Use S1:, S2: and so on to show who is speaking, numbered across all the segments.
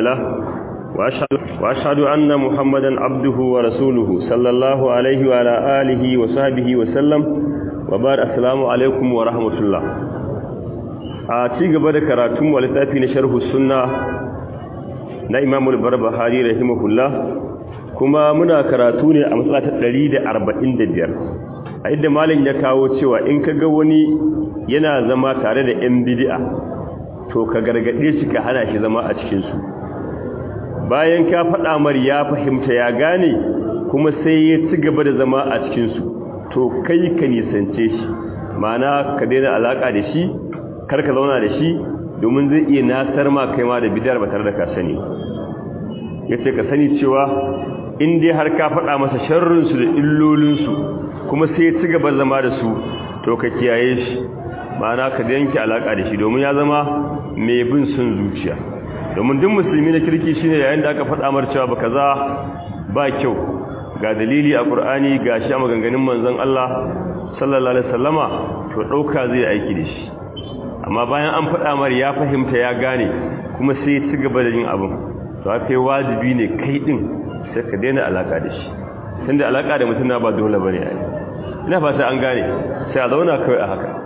S1: له وأشهد, وأشهد أن محمدا عبده ورسوله صلى الله عليه وعلى آله وصحبه وسلم وبار السلام عليكم ورحمة الله a ci gaba da karatun wa littafi na sharhu sunna na imamul barbahari rahimahullah kuma muna karatu ne a matsala ta 145 a inda malin ya kawo cewa in ka ga wani yana zama tare da yan bid'a to ka gargade shi ka hana shi zama a cikin su bayan ka faɗa mar ya fahimta ya gane kuma sai ya ci gaba da zama a cikin su to kai ka nisance shi ma'ana ka daina alaka da shi kar ka zauna da shi domin zai iya nasar ma kai ma da bidar ba tare da ka sani yace ka sani cewa in dai har ka faɗa masa sharrinsu da illolinsu kuma sai ya ci gaba zama da su to ka kiyaye shi ma'ana ka yanke alaka da shi domin ya zama mai bin sun zuciya domin duk musulmi na kirki shine yayin da aka faɗa mar cewa ba kaza ba kyau ga dalili a Qur'ani ga shi a maganganun manzon Allah sallallahu alaihi wasallama to dauka zai aiki da shi amma bayan an faɗa mar ya fahimta ya gane kuma sai ya ci gaba da yin abin to kai wajibi ne kai din sai ka daina alaka da shi tunda alaka da mutum na ba dole bane ai ina fata an gane sai a zauna kai a haka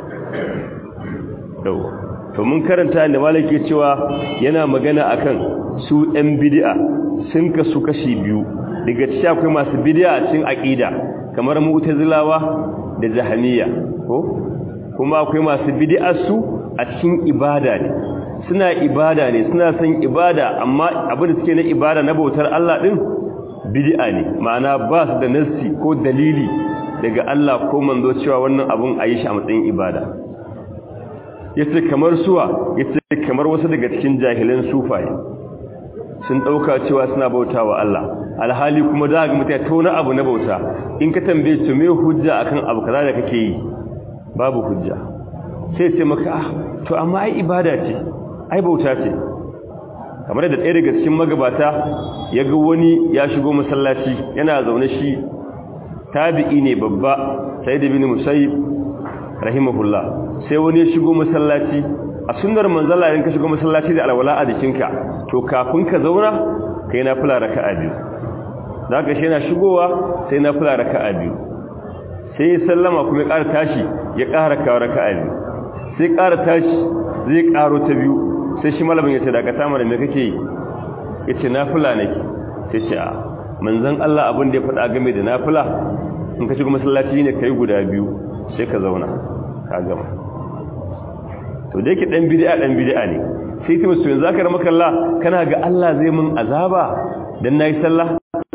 S1: to mun karanta inda malaki cewa yana magana akan su ɗan bid'a sun kasu kashi biyu daga cikin akwai masu bid'a a cikin aqida kamar mu'tazilawa da jahaniya ko kuma akwai masu bid'a su a cikin ibada ne suna ibada ne suna son ibada amma abin da suke na ibada na bautar Allah din bid'a ne ma'ana ba su da nassi ko dalili daga Allah ko manzo cewa wannan abun ayi shi a matsayin ibada yace kamar suwa yace kamar wasu daga cikin jahilan sufaye sun dauka cewa suna bautawa Allah alhali kuma da ga mutai to na abu na bauta in ka tambaye su me hujja akan abu kaza da kake yi babu hujja sai ce maka ah to amma ai ibada ce ai bauta ce kamar da ɗaya daga cikin magabata ya ga wani ya shigo masallaci yana zaune shi tabi'i ne babba sai da bin musayyib rahimahullah sai wani ya shigo masallaci a sunnar manzala in ka shigo masallaci da alwala a jikinka to kafin ka zauna kai na fula raka'a biyu zaka shi yana shigowa sai na fula raka'a biyu sai ya sallama kuma ya ƙara tashi ya ƙara kawo raka'a biyu sai ƙara tashi zai ƙaro ta biyu sai shi malamin ya ce da ka samu da me kake yi ya ce nafila nake sai ce a manzan Allah abin da ya faɗa game da nafila in ka shiga masallaci ne ka yi guda biyu sai ka zauna ka gama to da yake ɗan bidi'a ɗan bidi'a ne sai ta musu yanzu aka ramaka Allah kana ga Allah zai mun azaba dan nayi sallah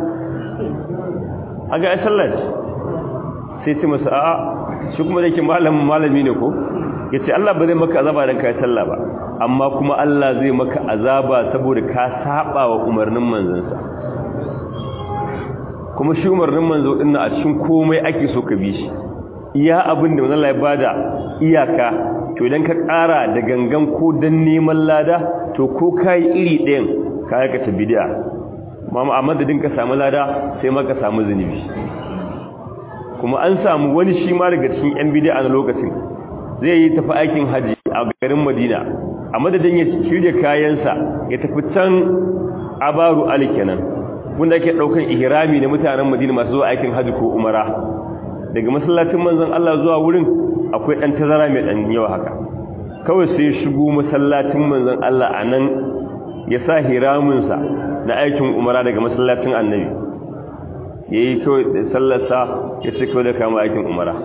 S1: aga ai sallah sai ta musu a'a shi kuma da yake malamin malami ne ko yace Allah ba zai maka azaba dan kai sallah ba amma kuma Allah zai maka azaba saboda ka saba wa umarnin manzansa kuma shi umarnin manzo din a cikin komai ake so ka bi shi iya abin da manzo Allah ya bada iyaka to idan ka ƙara da gangan ko dan neman lada to ko kai iri ɗayan ka aikata bid'a mama a madadin ka samu lada sai ma ka samu zunubi kuma an samu wani shi ma daga cikin yan bid'a na lokacin zai yi tafi aikin haji a garin madina a madadin ya shirya kayansa ya tafi can abaru alikenan wanda ake daukan ihrami na mutanen madina masu zuwa aikin haji ko umara daga masallacin manzon Allah zuwa wurin akwai dan tazara mai dan yawa haka kawai sai shigo masallacin manzon Allah anan ya sa hiramin sa na aikin umara daga masallacin annabi yayi kawai sallarsa ya ce kawai da kama aikin umara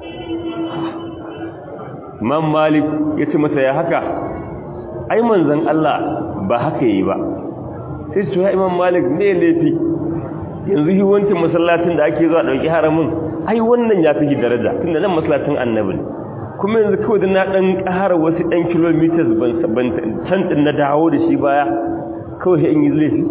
S1: man malik ya ce masa ya haka ai manzan Allah ba haka yi ba sai su ya imam malik ne laifi yanzu yi wancan masallacin da ake zuwa ɗauki haramun ai wannan ya fi daraja tun da nan masallacin annabi ne kuma yanzu kawai da na ɗan ƙara wasu ɗan kilomitas ban can ɗin na dawo da shi baya kawai in yi laifi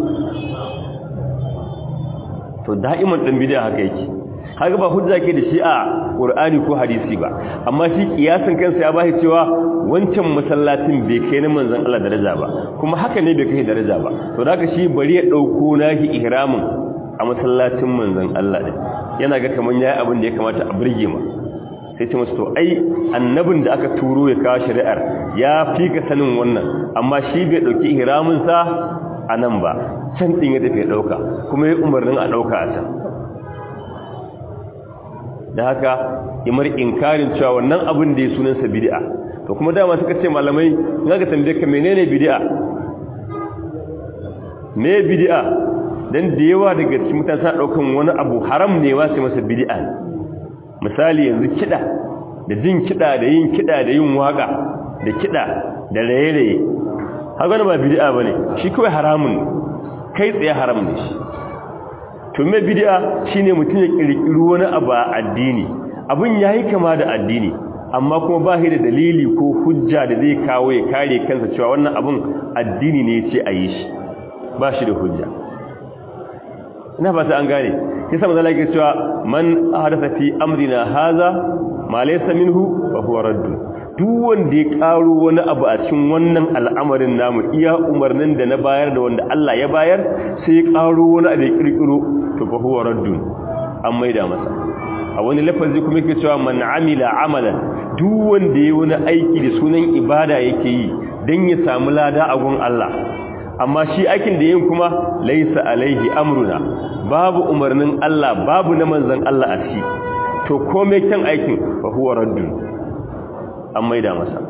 S1: to da'iman ɗan bidiyar haka yake haka ba hujja ke da shi a Qur'ani ko hadisi ba amma shi kiyasin kansa ya bashi cewa wancan masallacin bai kai na manzon Allah daraja ba kuma haka ne bai kai daraja ba to da shi bari ya dauko nahi ihramin a masallacin manzon Allah din yana ga kaman yayi abin da ya kamata a burge ma sai ce musu to ai annabin da aka turo ya kawo shari'ar ya fi ka sanin wannan amma shi bai dauki ihramin sa a nan ba can ɗin ya tafi ɗauka kuma ya umarnin a ɗauka a can da haka imar inkarin cewa wannan abin da ya sunansa bid'a to kuma dama suka ce malamai za ka tambaye ka menene bid'a me bid'a dan da yawa daga cikin mutane sa daukan wani abu haram ne wa sai masa bid'a misali yanzu kida da jin kida da yin kida da yin waka da kida da raye-raye haka ba bid'a bane shi kawai haramun kai tsaye haram ne shi to me bid'a shine mutum ya kirkiri wani abu a addini abun yayi kama da addini amma kuma ba shi da dalili ko hujja da zai kawo ya kare kansa cewa wannan abun addini ne yace a yi shi ba shi da hujja ina fata an gane kisa manzo Allah yake cewa man ahdatha fi amrina hadha ma laysa minhu fa huwa radd duk wanda ya karo wani abu a cikin wannan al'amarin namu iya umarnin da na bayar da wanda Allah ya bayar sai ya karo wani abu ya kirkiro to fa huwa radd an maida masa a wani lafazi kuma yake cewa man amila amalan duk wanda ya wani aiki da sunan ibada yake yi dan ya samu lada a gun Allah amma shi aikin da yin kuma laisa alaihi amruna babu umarnin Allah babu na manzon Allah a ciki to komai kan aikin fa huwa raddun an maida masa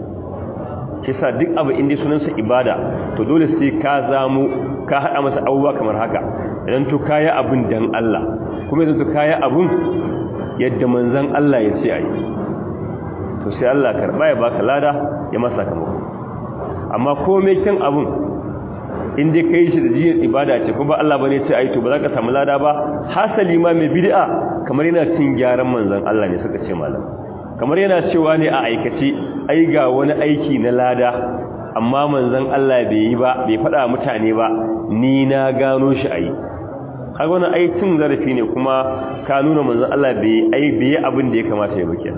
S1: kisa duk abu inda sunansa ibada to dole sai ka zamu ka hada masa abubuwa kamar haka idan to kaya abun dan Allah kuma idan to kaya abun yadda manzon Allah ya ce ayi to sai Allah karba ya baka lada ya masa kamar amma komai kan abun in dai kai shi da jiyar ibada ce kuma Allah bane ce ai to ba za ka samu lada ba hasali ma mai bid'a kamar yana cin gyaran manzon Allah ne suka ce malam kamar yana cewa ne a aikace ai ga wani aiki na lada amma manzon Allah bai yi ba bai faɗa mutane ba ni na gano shi ai kaga wannan ai cin zarafi ne kuma ka nuna manzon Allah bai ai bai abin da ya kamata ya bake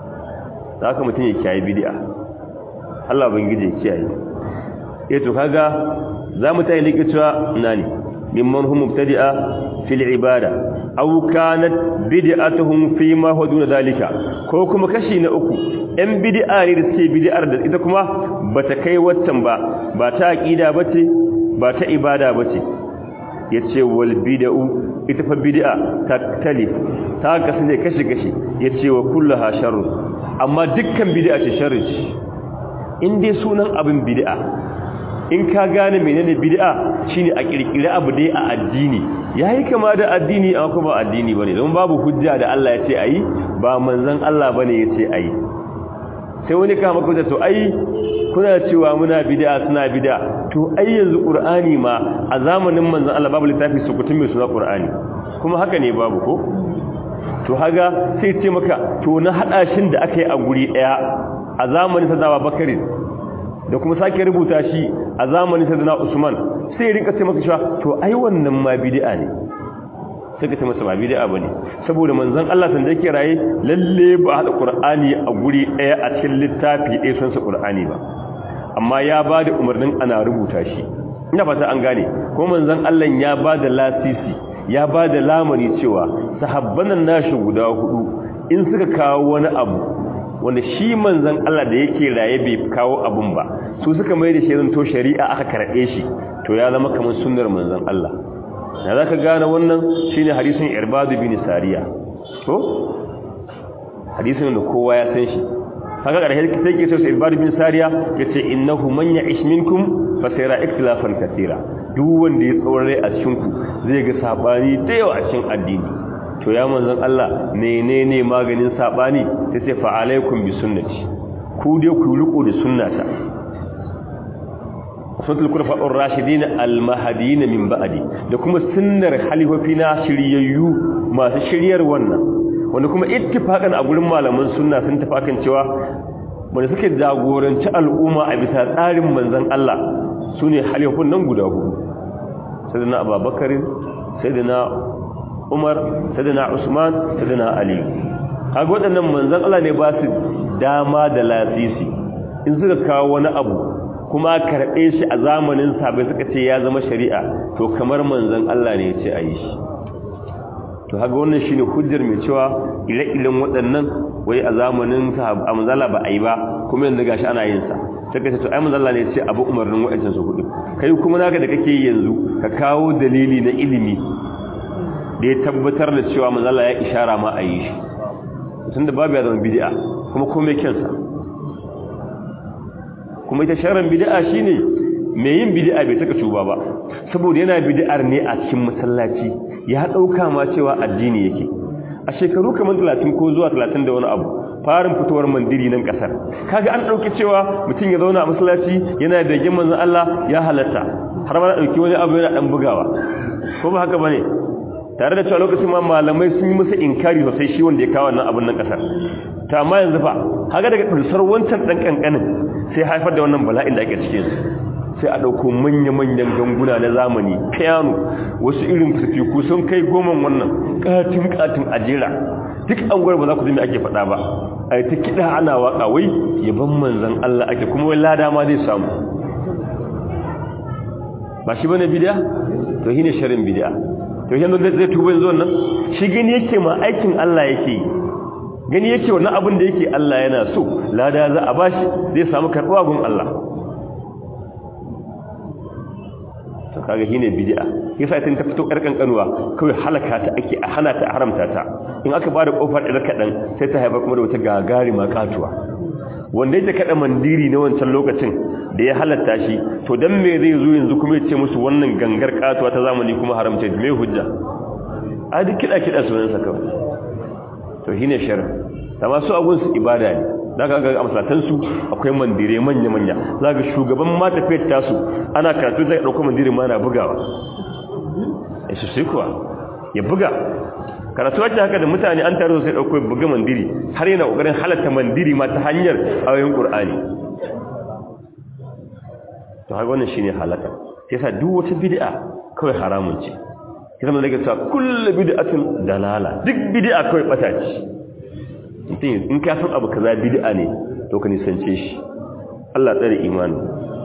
S1: haka mutum ya kiyaye bid'a Allah bangije ya kiyaye eh to kaga za mu tayi likita nani mimman hum mubtadi'a fil ibada aw kanat bid'atuhum fi ma huwa duna dalika ko kuma kashi na uku ɗan bid'a ne da suke bid'ar da ita kuma bata kai waccan ba ba ta aqida bace ba ta ibada bace yace wal bid'u ita fa bid'a ta tali ta kasance kashi kashi yace wa kulluha sharr amma dukkan bid'a ce sharri in dai sunan abin bid'a in ka gane menene bid'a shine a kirkire abu dai a addini yayi kama da addini amma kuma addini bane don babu hujja da Allah ya ce ayi ba manzon Allah bane ya ce ayi sai wani kama kuka to ai kuna cewa muna bid'a suna bid'a to ai yanzu qur'ani ma a zamanin manzon Allah babu littafi sukutun mai suna qur'ani kuma haka ne babu ko to haga sai ce maka to na hada shin da aka yi a guri daya a zamanin sadawa bakari da kuma sake rubuta shi a zamanin sadana Usman sai rinka ce maka cewa to ai wannan ma bid'a ne sai ka ce masa ba bid'a bane saboda manzon Allah san da yake raye lalle ba hada Qur'ani a guri daya a cikin littafi ɗaya sun sa Qur'ani ba amma ya bada umarnin ana rubuta shi ina fata an gane ko manzon Allah ya bada lasisi ya bada lamari cewa sahabban nan nashi guda hudu in suka kawo wani abu wanda shi manzan Allah da yake raye bai kawo abun ba su suka mai da shirin to shari'a aka karɓe shi to ya zama kamar sunnar manzan Allah da za ka gane wannan shi ne hadisun irbadu bin sariya to hadisun da kowa ya san shi haka ƙarshe sai ke so su irbadu bin sariya ya ce innahu man ya ish minkum fa sayara ikhtilafan kathira duk wanda ya tsore a cikin ku zai ga sabani da yawa a cikin addini to ya manzon Allah menene maganin sabani sai fa alaikum bi sunnati ku dai ku riko da sunnata sunnatul khulafa'ur rashidin al-mahdiyyin min ba'di da kuma sunnar halifafina shiryayyu masu shiryar wannan wanda kuma ittifaqan a gurin malaman sunna sun tafakan cewa wanda suke jagoranci al'umma a bisa tsarin manzon Allah sune halifafun nan guda hudu sayyidina Abubakar sayyidina Umar sayyidina Usman sayyidina Ali kaga waɗannan manzon Allah ne ba su dama da lasisi in suka kawo wani abu kuma karɓe shi a zamanin sabai suka ce ya zama shari'a to kamar manzon Allah ne ya ce a yi shi to haka wannan shine hujjar mai cewa ire-iren waɗannan wai a zamanin sahaba manzala ba a yi ba kuma yanzu gashi ana yin sa sai ka ce to ai manzala ne ya ce abu umarnin waɗancan su hudu kai kuma naka da kake yanzu ka kawo dalili na ilimi da ya tabbatar da cewa manzala ya ishara ma a yi shi tunda babu ya zama bid'a kuma komai kyansa kuma ita sharan bid'a shine mai yin bid'a bai saka tuba ba saboda yana bid'ar ne a cikin masallaci ya dauka ma cewa addini yake a shekaru kamar 30 ko zuwa 30 da wani abu farin fitowar mandiri nan kasar kaga an dauki cewa mutum ya zauna a masallaci yana da gin manzon Allah ya halatta har ma dauki wani abu yana dan bugawa ko ba haka bane tare da cewa lokacin ma malamai sun yi masa inkari sosai shi wanda ya kawo wannan abun nan kasar ta amma yanzu fa haka daga dulsar wancan dan kankanin sai haifar da wannan bala'in da ake cikin sai a dauko manya-manyan ganguna na zamani piano wasu irin fifiku sun kai goman wannan katin katin ajera duk an gwar ba za ku ji me ake faɗa ba a ta kiɗa ana waka wai yaban manzan Allah ake kuma wai lada ma zai samu ba shi bane bid'a to shine sharin bid'a to yanzu zai tuba yanzu wannan shi gani yake ma aikin Allah yake gani yake wannan abin da yake Allah yana so lada za a bashi zai samu karɓuwa gun Allah to kaga shine bid'a yasa tun ta fito karkan kanuwa kawai halaka ta ake a hana ta haramta ta in aka bada kofar da kadan sai ta haifar kuma da wata gagari ma katuwa wanda yake kada mandiri na wancan lokacin da ya halatta shi to dan me zai zo yanzu kuma ya ce musu wannan gangar katuwa ta zamani kuma haramta me hujja a duk kida kida sunan sa kawai to shine shar da masu abun su ibada ne zaka ga amsatan su akwai mandire manya manya zaka shugaban mata fet tasu ana karatu zai dauko mandire ma na bugawa eh su sai kuwa ya buga karatu wacce haka da mutane an tare sai dauko buga mandiri har yana kokarin halatta mandiri ma ta hanyar ayoyin qur'ani to haka wannan shine halaka sai sa duk wata bid'a kawai haramun ce kisa mun daga cewa kullu bid'atin dalala duk bid'a kawai bata ce mutum in ka san abu kaza bid'a ne to ka nisance shi Allah tsare imani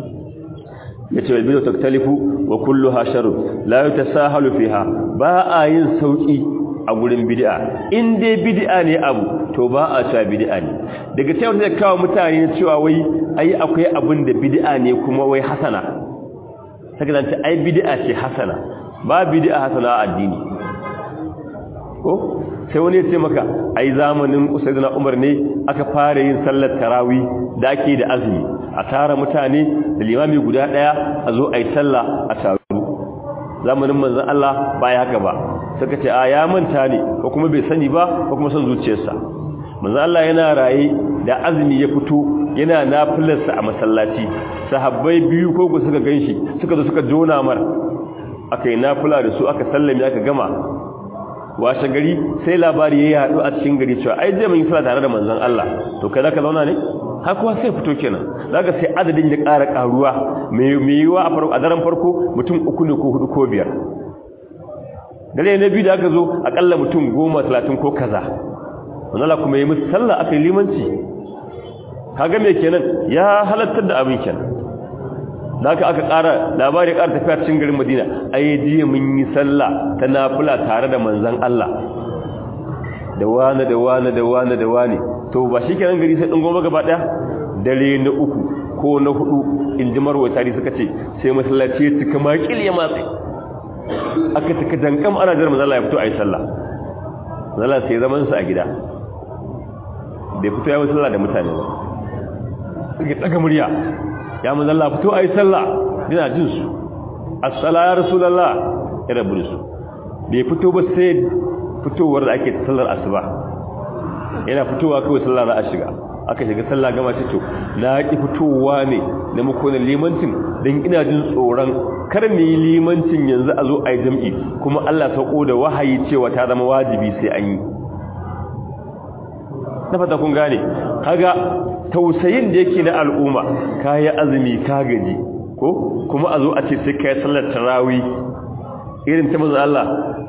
S1: yace wal bid'atu taktalifu wa kulluha sharr la yatasahalu fiha ba a yin sauki a gurin bid'a in dai bid'a ne abu to ba a cewa bid'a ne daga cewa zai kawo mutane cewa wai ai akwai abin da bid'a ne kuma wai hasana saka zance ai bid'a ce hasana ba bid'a hasana a addini ko sai wani ya ce maka ai zamanin usaiduna umar ne aka fara yin sallar tarawi da ake da azumi a tara mutane da limami guda daya a zo ai sallah a taru zamanin manzon Allah ba ya haka ba suka ce a ya manta ne ko kuma bai sani ba ko kuma son zuciyarsa manzon Allah yana raye da azumi ya fito yana nafilarsa a masallaci sahabbai biyu ko suka ganshi suka zo suka jona mar aka yi nafila da su aka sallame aka gama washe gari sai labari ya yadu a cikin gari cewa ai zai mun yi sallah tare da manzon Allah to kai zaka zauna ne har kuwa sai fito kenan zaka sai adadin ya ƙara ƙaruwa mai yiwa a farko a daren farko mutum uku ne ko hudu ko biyar dare na biyu da aka zo akalla mutum goma talatin ko kaza manzala kuma yi musu sallah aka yi limanci kaga me kenan ya halattar da abin kenan da aka aka ƙara labari ƙara tafiya cikin garin madina ai jiya mun yi sallah ta nafila tare da manzan Allah da wani da wani da wani da wani to ba shi kenan gari sai ɗin goma gaba ɗaya dare na uku ko na hudu in ji marwa tari suka ce sai masallaci ya cika makil ya matsi aka cika dankam ana jar manzan Allah ya fito a yi sallah manzan sai zaman su a gida bai fito ya yi sallah da mutane ba suke ɗaga murya ya manzan Allah fito a yi sallah yana jin su assala ya rasulallah ya rabu da su bai fito ba sai fitowar da ake sallar asuba yana fitowa kawai sallah za a shiga aka shiga sallah gama ce to na ki fitowa ne na makonin limancin don ina jin tsoron kar mu yi limancin yanzu a zo a yi jam'i kuma Allah sauko da wahayi cewa ta zama wajibi sai an yi na fata kun gane kaga tausayin da yake na al'umma kayi azumi ka gaji ko kuma a zo a ce sai kai sallar tarawih irin ta manzo Allah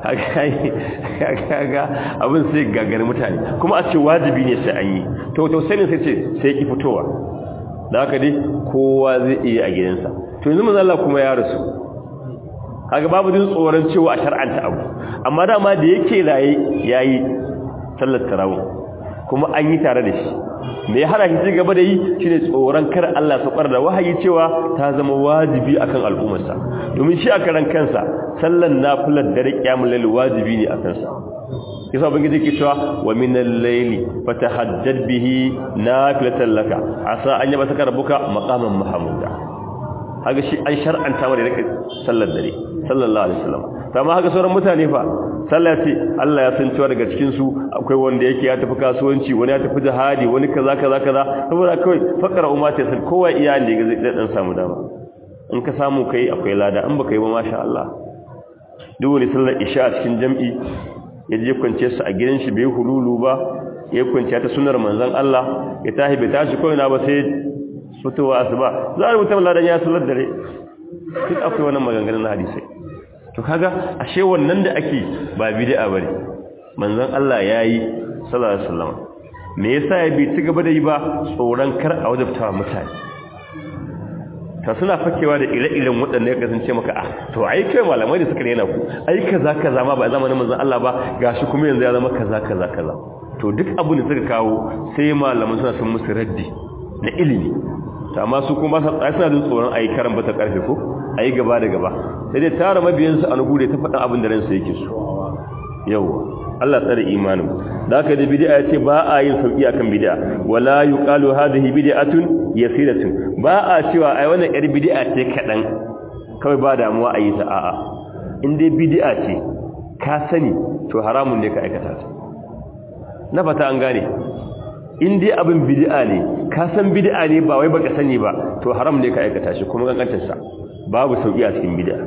S1: kaga abin sai gagari mutane kuma a ce wajibi ne sai an yi to tausayin sai ce sai ki fitowa da haka dai kowa zai iya a gidansa to yanzu manzo Allah kuma ya rasu kaga babu jin tsoron cewa a shar'anta abu amma dama da yake raye yayi sallar tarawih kuma an yi tare da shi me ya hana shi gaba da yi shine tsoron kar Allah saukar da wahayi cewa ta zama wajibi akan al'ummarsa domin shi a karan kansa sallan nafilar dare kiyamul layl wajibi ne akan sa yasa ubangiji ke cewa wa minal layli fatahajjad bihi nafilatan laka asa an yaba saka rabbuka maqaman mahmuda haka shi an shar'anta wa da rike sallar dare sallallahu alaihi wasallam amma haka sauran mutane fa sallah ce Allah ya san cewa daga cikin su akwai wanda yake ya tafi kasuwanci wani ya tafi jihadi wani kaza kaza kaza saboda kai fakara umma ta san kowa iya ne ga zai dan samu dama in ka samu kai akwai lada in baka yi ba masha Allah duk wani sallar isha a cikin jam'i ya je kwance su a gidan shi bai hululu ba ya kwance ta sunar manzon Allah ya tahi bai tashi ko ina ba sai fitowa asuba za a rubuta ladan ya sallar dare duk akwai wannan maganganun hadisi to kaga ashe wannan da ake ba bid'a bane manzon Allah yayi sallallahu alaihi wasallam me yasa ya bi ci gaba da yi ba tsoron kar a wajabta mutane ta suna fakewa da ire-iren waɗanda ya kasance maka a to ai kai malamai da suka rena ku ai kaza kaza ma ba zamanin manzon Allah ba gashi kuma yanzu ya zama kaza kaza kaza to duk abin da suka kawo sai malaman suna sun musu raddi na ilimi ta amma su kuma suna jin tsoron ayi karan bata karfe ko ayi gaba da gaba sai dai tara mabiyansu a nugu da ta faɗa abin da ransa yake so yawa Allah tsare imanin da haka da bid'a yace ba a yin sauki akan bid'a wala yuqalu hadhihi bid'atun yasiratun ba a cewa ai wannan yar bid'a ce kadan kawai ba damuwa a yi ta a'a in dai bid'a ce ka sani to haramun ne ka aikata ta na fata an gane in dai abin bid'a ne ka san bid'a ne ba wai baka sani ba to haram ne ka aikata shi kuma kankantar sa babu sauki a cikin bid'a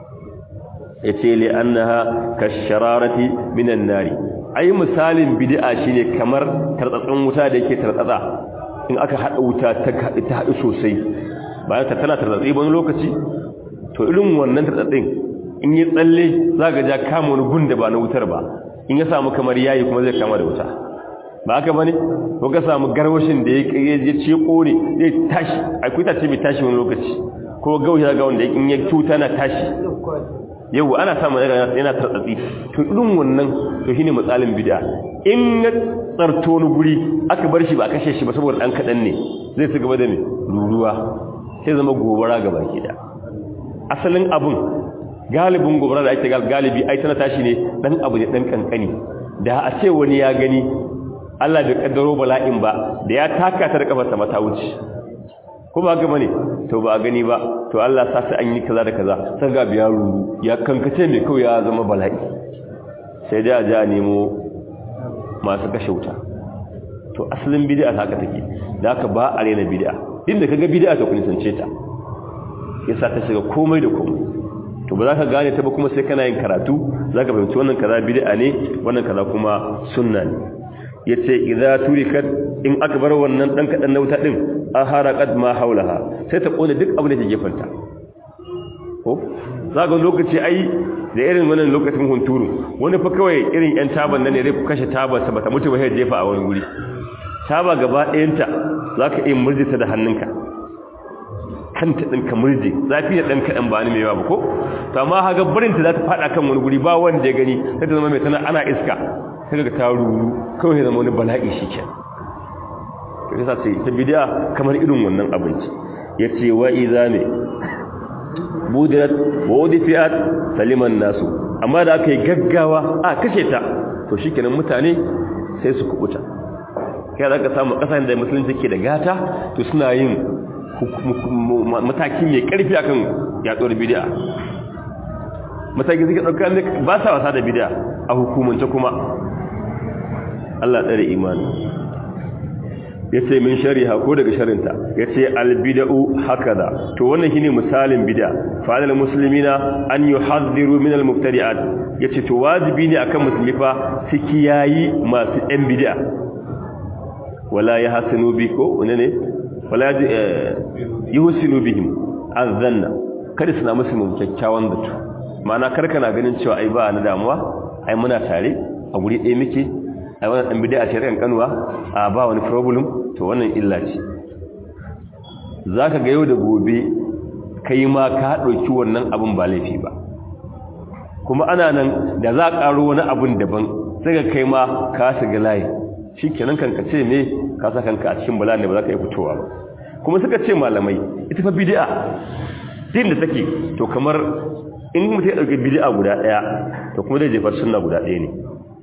S1: yace li annaha kashararati minan nari ai misalin bid'a shine kamar tartsatsin wuta da yake tartsatsa in aka hada wuta ta hadu ta hadu sosai bayan ta tana tartsatsi wani lokaci to irin wannan tartsatsin in yi tsalle zaka ja kama wani gun da ba na wutar ba in ya samu kamar yayi kuma zai kama da wuta ba haka bane ko ka samu garwashin da ya ya ce kore zai tashi akwai ta ce bai tashi wani lokaci ko gaushi ga wanda in ya cuta na tashi yau ana samun yana tartsatsi to irin wannan to shine misalin bid'a in ya tsarto wani guri aka bar shi ba a kashe shi ba saboda dan kadan ne zai su gaba da me ruruwa sai zama gobara gaba ki da asalin abun galibin gobara da ake galibi ai tana tashi ne dan abu ne dan kankani da a ce wani ya gani Allah bai kaddaro bala'in ba da ya taka ta da kafarsa mata wuce ko ba gaba ne to ba gani ba to Allah sa sai an yi kaza da kaza sai ga biya ruru ya kankace mai kawai ya zama bala'i sai dai a ji a nemo masu kashe wuta to asalin bid'a ta haka take da haka ba a rena bid'a inda kaga bid'a ta kun sance ta yasa ta shiga komai da komai to ba za ka gane ta ba kuma sai kana yin karatu za ka fahimci wannan kaza bid'a ne wannan kaza kuma sunna ne yace idza turikat in aka bar wannan dan kadan na wuta din aharaqat ma haulaha sai ta kone duk abin da ke gefanta ko zaga lokaci ai da irin wannan lokacin hunturu wani fa kawai irin yan taban nan ne zai kashe tabar sa bata mutu ba sai jefa a wani guri taba gaba ɗayanta zaka iya murjita da hannunka kanta din ka murje zafi da dan kadan ba ni mai yawa ba ko to amma haga barin ta za ta fada kan wani guri ba wanda ya gani sai ta zama mai tana ana iska sai ga ta ruru kawai zama wani bala'i shi ke to yasa ce ta bidiya kamar irin wannan abinci yace wa idza ne budirat wa udfiyat saliman nasu amma da aka yi gaggawa a kashe ta to shikenan mutane sai su kubuta kai za ka samu kasan da musulunci ke da gata to suna yin mataki mai karfi akan yaduwar bid'a mataki suke dauka ne ba sa wasa da bid'a a hukumance kuma Allah tsare imani yace min shariha ko daga sharinta yace albid'u hakaza to wannan shine misalin bid'a fa alal muslimina an yuhadhiru min almubtadi'at yace to wajibi ne akan musulmi fa su kiyayi masu ɗan bid'a wala yahsinu biko ne wala yuhsinu bihim azanna kada su na musu kyakkyawan zato ma'ana karka na ganin cewa ai ba na damuwa ai muna tare a guri ɗaya muke ai wannan dan bid'a ce ran kanwa a ba wani problem to wannan illa ce zaka ga yau da gobe kai ma ka dauki wannan abun ba laifi ba kuma ana nan da za ka karo wani abun daban sai ga kai ma ka shiga layi shikenan kan ka ce me ka sa kanka a cikin bala ne ba za ka yi fitowa ba kuma suka ce malamai ita fa bid'a din da take to kamar in mutum ya dauki bid'a guda daya to kuma zai jefar sunna guda daya ne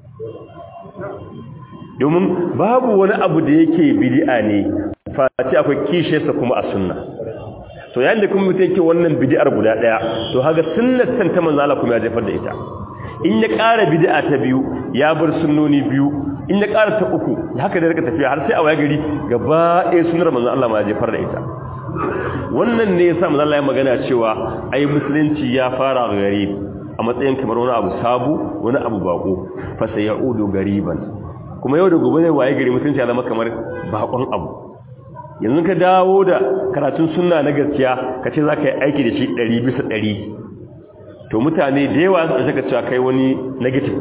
S1: domin babu wani abu da yake bid'a ne face akwai kishiyarsa kuma a sunna to yayin da kuma mutum yake wannan bid'ar guda daya to haga sunnar san ta manzo Allah kuma ya jefar da ita in ya ƙara bid'a ta biyu ya bar sunnoni biyu in ya ƙara ta uku haka da rika tafiya har sai a waye gari gaba ɗaya sunnar manzo Allah ma ya jefar da ita wannan ne yasa manzo Allah ya magana cewa ai musulunci ya fara gari a matsayin kamar wani abu sabu wani abu bako fa sayaudu gariban kuma yau da gobe zai waye gari musulunci ya zama kamar bakon abu yanzu ka dawo da karatun sunna na gaskiya ka ce za ka yi aiki da shi ɗari bisa ɗari to mutane da yawa su saka cewa kai wani negative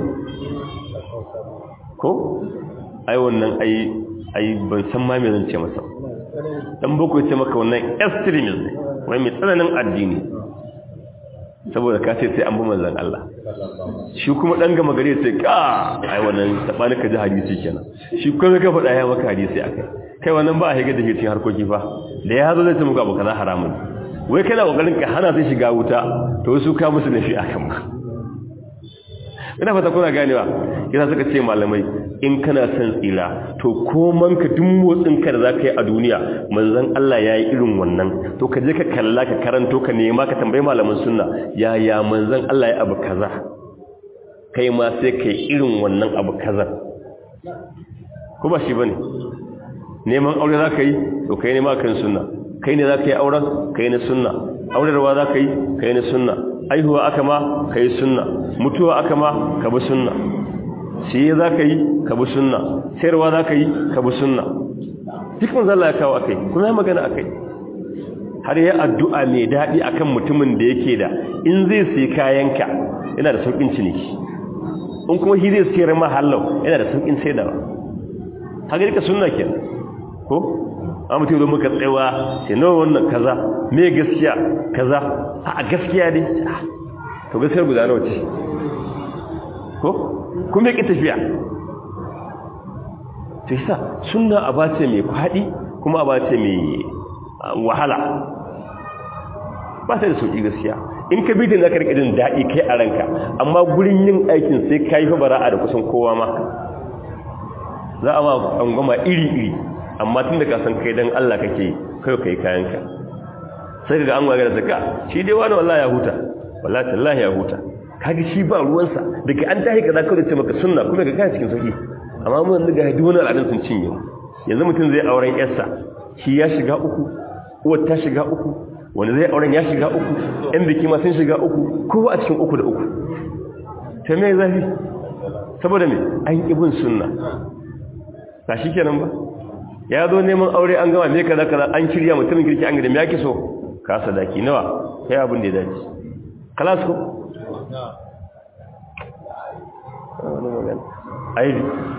S1: ko ai wannan ai ai ban san ma me zan ce masa dan boko ya ce maka wannan extremism ne wai mai tsananin addini saboda ka ce sai an bi manzon Allah shi kuma dan gama gare sai ka ai wannan tabani ka ji hadisi kenan shi kuma ka faɗa ya maka hadisi akai kai wannan ba a higa da cikin harkoki fa da ya zo zai ce muku abu kaza haramun wai kana kokarin ka hana sai shiga wuta to su ka musu nafi akan ba ina fata kuna ganewa kina suka ce malamai in kana son tsira to koman ka duk motsin ka da zaka yi a duniya manzon Allah yayi irin wannan to ka je ka kalla ka karanto ka nema ka tambayi malaman sunna ya ya manzon Allah ya abu kaza kai ma sai kai irin wannan abu kaza ko ba shi bane neman aure zaka yi to kai nema kan sunna kai ne zaka yi auren kai ne sunna aurarwa zaka yi kai ne sunna aihuwa aka ma kai sunna mutuwa aka ma ka bi sunna siye za ka yi ka bi sunna sayarwa za ka yi ka bi sunna duk mun zalla ya kawo akai kuma ya magana akai har ya addu'a mai daɗi akan mutumin da yake da in zai sai kayanka yana da sauƙin ciniki in kuma shi zai sayar ma hallau yana da sauƙin saidawa haka rika sunna ke ko a mutum zo muka tsayawa sai nawa wannan kaza me gaskiya kaza a gaskiya ne to gaskiyar guda nawa ce ko kuma yake tafiya to yasa sunna abace mai fadi kuma abace mai wahala ba ta da sauki gaskiya in ka bi da zaka rika jin dadi kai a ranka amma gurin yin aikin sai kai fa bara'a da kusan kowa ma za a ma angoma iri iri amma tun da ka san kai dan Allah kake kai kai kayanka sai kaga an waga da zaka shi dai wani wallahi ya huta wallahi tallahi ya huta kaga shi ba ruwansa daga an tahi kaza kawai ce maka sunna kuma ga kai cikin sauki amma mun daga duk wani al'adun sun cinye yanzu mutum zai auren yarsa shi ya shiga uku uwar ta shiga uku wanda zai auren ya shiga uku ɗan biki ma sun shiga uku kowa a cikin uku da uku ta me zafi saboda me an ibn sunna ba shi kenan ba ya zo neman aure an gama me kaza kaza an shirya mutumin kirki an gida me yake so ka sadaki nawa kai abin da ya dace kalas ko aibi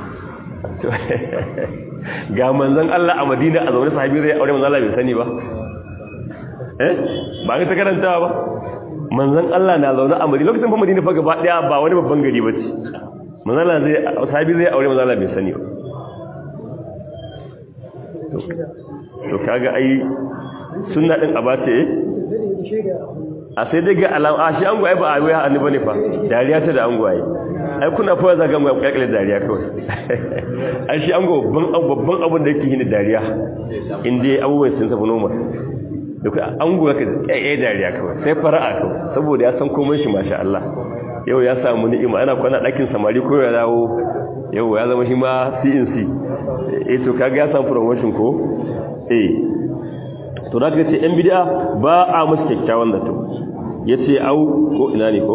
S1: ga manzan Allah a Madina a zaune sahabi zai aure manzan Allah bai sani ba eh ba ka ta karantawa ba manzan Allah na zaune a Madina lokacin fa Madina fa gaba daya ba wani babban gari bace manzan Allah zai sahabi zai aure manzan Allah bai sani ba to kaga ai sunna din abace a sai dai ga alama a shi an gwaye ba a waya annu bane fa dariya ta da an gwaye ai kuna fa za ga gwaye kakale dariya kawai ai shi an go babban babban abin da yake yin dariya inda abubuwan sun tafi normal da kai an gwaye ka eh dariya kawai sai fara'a kawai saboda ya san komai shi masha Allah yau ya samu ni'ima ana kwana dakin samari ko ya dawo yau ya zama shi ma CNC eh to kaga ya samu promotion ko eh to da ce yan bid'a ba a musu kyakkyawan zato yace au ko ina ne ko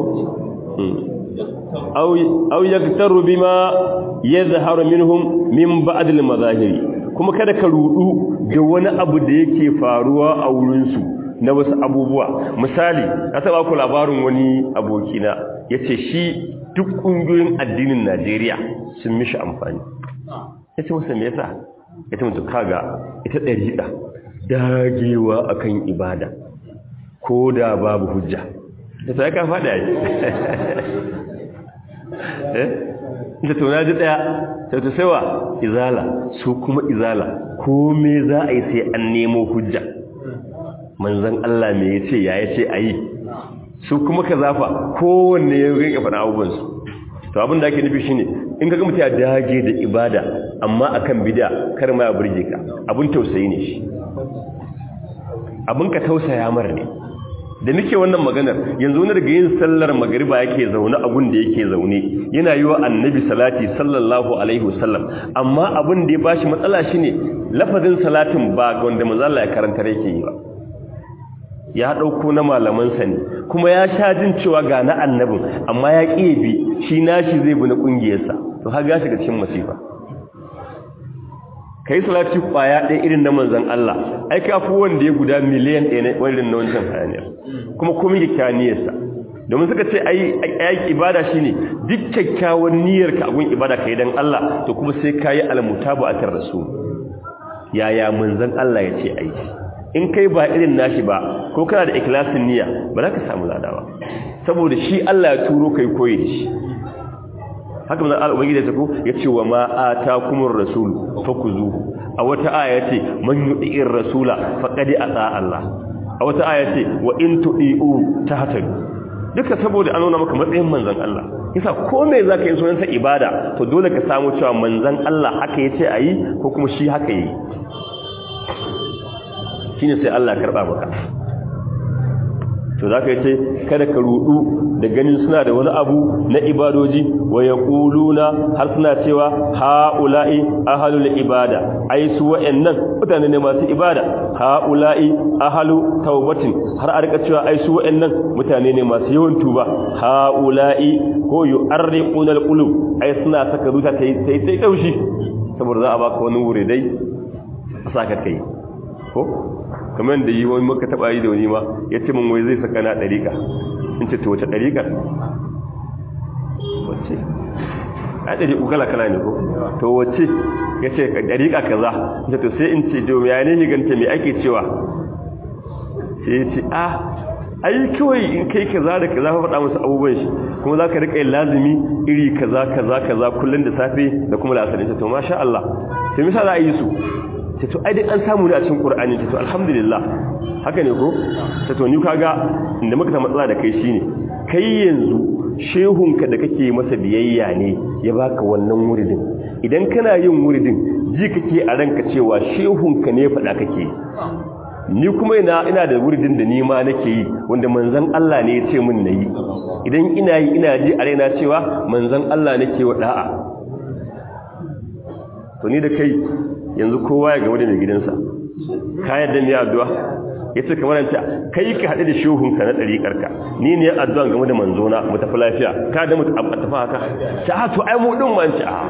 S1: au au yaktaru bima yadhharu minhum min ba'd al-mazahiri kuma kada ka rudu da wani abu da yake faruwa a wurin su na wasu abubuwa misali ka taba ku labarin wani abokina yace shi duk kungiyoyin addinin Najeriya sun mishi amfani yace masa me yasa yace mutu kaga ita dariqa dagewa akan ibada ko da babu hujja da sai ka fada yi eh ta tona ji daya sai ta saiwa izala su kuma izala komai za a yi sai an nemo hujja manzon Allah me yace ya yace ayi su kuma ka zafa kowanne ya rinka faɗa abubuwan su to abin da ake nufi shine in ka ga mutum ya dage da ibada amma akan bid'a kar ma ya burge ka abun tausayi ne shi abun ka tausaya mar ne da nake wannan maganar yanzu wani daga yin sallar magariba yake zaune abun da yake zaune yana yi wa annabi salati sallallahu alaihi wasallam amma abun da ya bashi matsala shine lafazin salatin ba ga wanda manzo Allah ya karantar yake yi ba ya dauko na malaman sa ne kuma ya sha jin cewa ga na annabin amma ya kiye bi shi nashi zai bi na kungiyarsa to har ga shiga cikin masifa kai salati kwaya ɗaya irin na manzon Allah ai ka fi wanda ya guda miliyan ɗaya ne wannan na wancan hayaniyar kuma komai kyakkyawan niyyarsa domin suka ce ai ai ibada shine duk kyakkyawan niyyar ka agun ibada kai dan Allah to kuma sai kai almutabu atar rasul yaya manzon Allah ya ce aiki in kai ba irin nashi ba ko kana da ikhlasin niyya ba za ka samu ladawa saboda shi Allah ya turo kai koyi da shi haka manzon Allah ubangiji ya ko yace wa ma atakumur rasul fakuzuhu a wata aya yace man yu'ir rasula faqad ata Allah a wata aya yace wa in tu'iu tahtadu duka saboda an nuna maka matsayin manzon Allah yasa ko me zaka yi sunan sa ibada to dole ka samu cewa manzon Allah haka yace ayi ko kuma shi haka yi shine sai Allah karba maka to zaka yace kada ka rudu da ganin suna da wani abu na ibadoji wa yaquluna har suna cewa haula'i ahlul ibada ai su wa'annan mutane ne masu ibada haula'i ahlu taubatin har a rika cewa ai su wa'annan mutane ne masu yawan tuba haula'i ko yu'arriquna alqulub ai suna saka zuta tai tai tai daushi saboda za a baka wani wuri dai a saka kai ko kamar da yi wani maka taba yi da wani ma ya ce min wai zai saka na ɗariƙa in ce to wace ɗariƙar wace a ɗari kala kala ne ko to wace ya ce ɗariƙa kaza in ce to sai in ce domin ya ne higanta mai ake cewa sai ya ce a ai kawai in kai kaza da kaza faɗa musu abubuwan shi kuma za ka riƙa yin lazumi iri kaza kaza kaza kullum da safe da kuma da asalin to masha Allah sai misa za a yi su ta to ai dai an samu ne a cikin Qur'ani ta to alhamdulillah haka ne ko ta to ni kaga inda muka ta matsala da kai shine kai yanzu shehunka da kake masa biyayya ne ya baka wannan wuridin idan kana yin wuridin ji kake a ranka cewa shehunka ne faɗa kake ni kuma ina ina da wuridin da ni ma nake yi wanda manzon Allah ne ya ce min nayi idan ina yi ina ji a raina cewa manzon Allah nake wa da'a to ni da kai yanzu kowa ya gaba da mai gidansa ka yadda ne addu'a ya ce kamar yanta kai ka haɗu da shuhunka na ɗariƙarka ni ne addu'a game da manzona mu tafi lafiya ka da mutu a tafi haka ta hatu ai mu ɗin manci a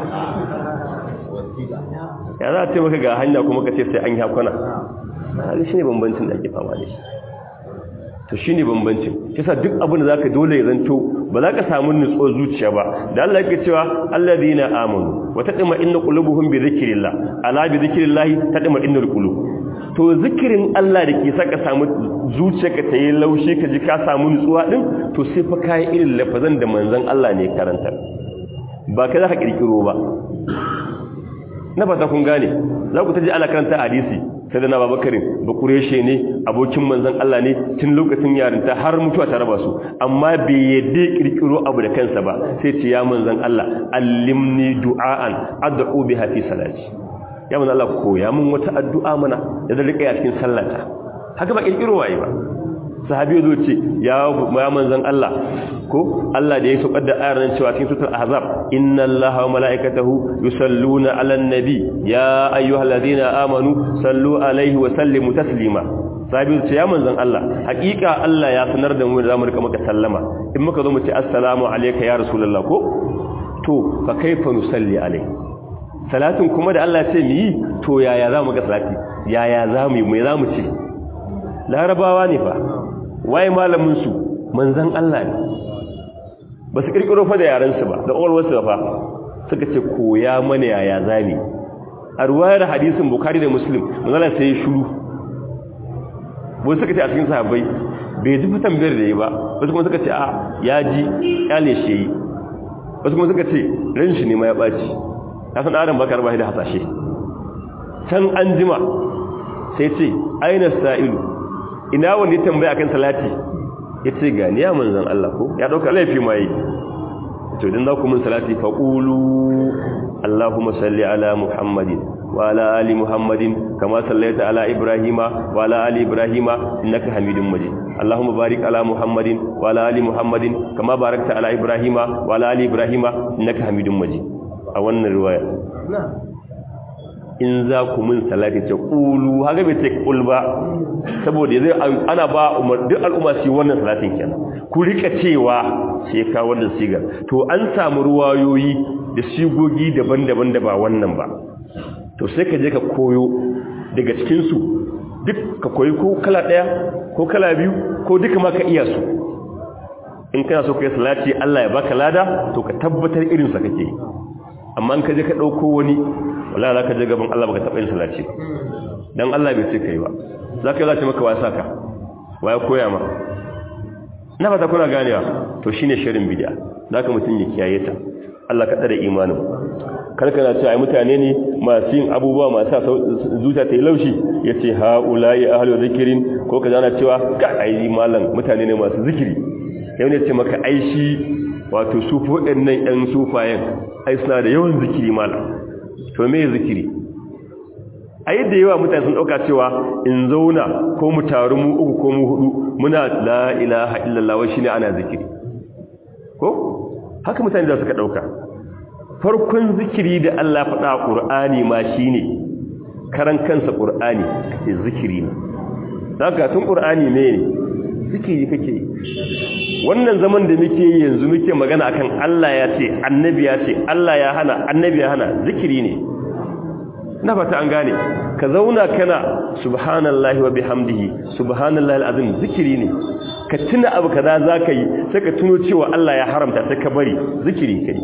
S1: ya za a ce maka ga hanya kuma ka ce sai an yi hakuna hali shi ne bambancin da ake fama da shi to shi ne bambancin kisa duk abin da za ka dole ya zanto ba za ka samu nutsuwar zuciya ba da Allah yake cewa alladhina amanu wa taqma inna qulubuhum bi dhikrillah ala bi dhikrillah taqma innal qulub to zikirin Allah da ke saka samu zuciyarka ta yi laushi ka ji ka samu nutsuwa din to sai fa kai irin lafazan da manzon Allah ne karanta ba kai za ka kirkiro ba na fata kun gane za ku taji ana karanta hadisi sai da na babakarin ba kureshe ne abokin manzan Allah ne tun lokacin yarinta har mutuwa ta raba su amma bai yadda kirkiro abu da kansa ba sai ce ya manzan Allah allimni du'aan ad'u biha fi salati ya manzan Allah koya mun wata addu'a mana da zan rika cikin sallata haka ba kirkiro waye ba sahabi zo ce ya manzan Allah ko Allah da ya saukar da ayar nan cewa cikin suratul ahzab inna allaha wa malaikatahu yusalluna 'alan nabi ya ayyuhalladhina amanu sallu alaihi wa sallimu taslima sahabi ce ya manzan Allah hakika Allah ya sanar da mu da zamu rika maka sallama in muka zo mu ce assalamu alayka ya rasulullah ko to fa kaifa nusalli alaihi salatin kuma da Allah ya ce mu yi to yaya zamu ga salati yaya zamu yi me zamu ce larabawa ne fa waye malamin su manzan Allah ne ba su kirkiro fa da yarensu ba da ƙwarwarsu fa suka ce koya mana yaya zami a ruwayar hadisin bukari da muslim manzala sai ya shuru wasu suka ce a cikin sahabbai bai ji fitan biyar da yi ba wasu kuma suka ce a ya ji kyale shi yi wasu kuma suka ce ran shi ne ma ya ɓaci ya san adam bakar bashi da hasashe can an jima sai ce aina sa'ilu ina wanda ya tambaya akan salati ya ce ga niya manzan Allah ko ya ɗauka laifi ma yi to idan za ku mun salati faƙulu Allahumma salli ala Muhammadin wa ala ali Muhammadin kama sallaita ala Ibrahima wa ala ali Ibrahima innaka Hamidum Majid Allahumma barik ala Muhammadin wa ala ali Muhammadin kama barakta ala Ibrahima wa ala ali Ibrahima innaka Hamidum Majid a wannan riwaya in za ku mun salati ce qulu haka bai ce qul ba saboda zai ana ba umar duk al'umma su wannan salatin kenan ku rika cewa sai ka wannan sigar to an samu ruwayoyi da sigogi daban-daban da ba wannan ba to sai ka je ka koyo daga cikin su duk ka koyi ko kala daya ko kala biyu ko duka ma ka iya su in kana so ka yi salati Allah ya baka lada to ka tabbatar irin sa kake amma in ka je ka dauko wani wallahi zaka je gaban Allah baka taba yin salati dan Allah bai ce kai ba zaka yi zata maka wasa ka waya koya ma na fata kuna ganewa to shine shirin bid'a zaka mutun ya kiyaye ta Allah ka tsare imanin karkana ce ai mutane ne masu yin abubuwa masu zuciya ta yi laushi yace haula'i ahlu zikrin ko kaza na cewa ka ai malam mutane ne masu zikiri yau ne ce maka ai shi wato sufo ɗin nan ƴan sufayen ai suna da yawan zikiri malam to me zikiri a yadda yawa mutane sun dauka cewa in zauna ko mu taru mu uku ko mu hudu muna la ilaha illallah wa shine ana zikiri ko haka mutane da suka dauka farkon zikiri da Allah faɗa a Qur'ani ma shine karan kansa Qur'ani kace zikiri ne daga tun Qur'ani ne zikiri kake wannan zaman da muke yanzu muke magana akan Allah ya ce annabi ya ce Allah ya hana annabi ya hana zikiri ne na fata an gane ka zauna kana subhanallahi wa bihamdihi subhanallahi alazim zikiri ne ka tuna abu kaza zaka yi sai ka tuno cewa Allah ya haramta sai ka bari zikiri kai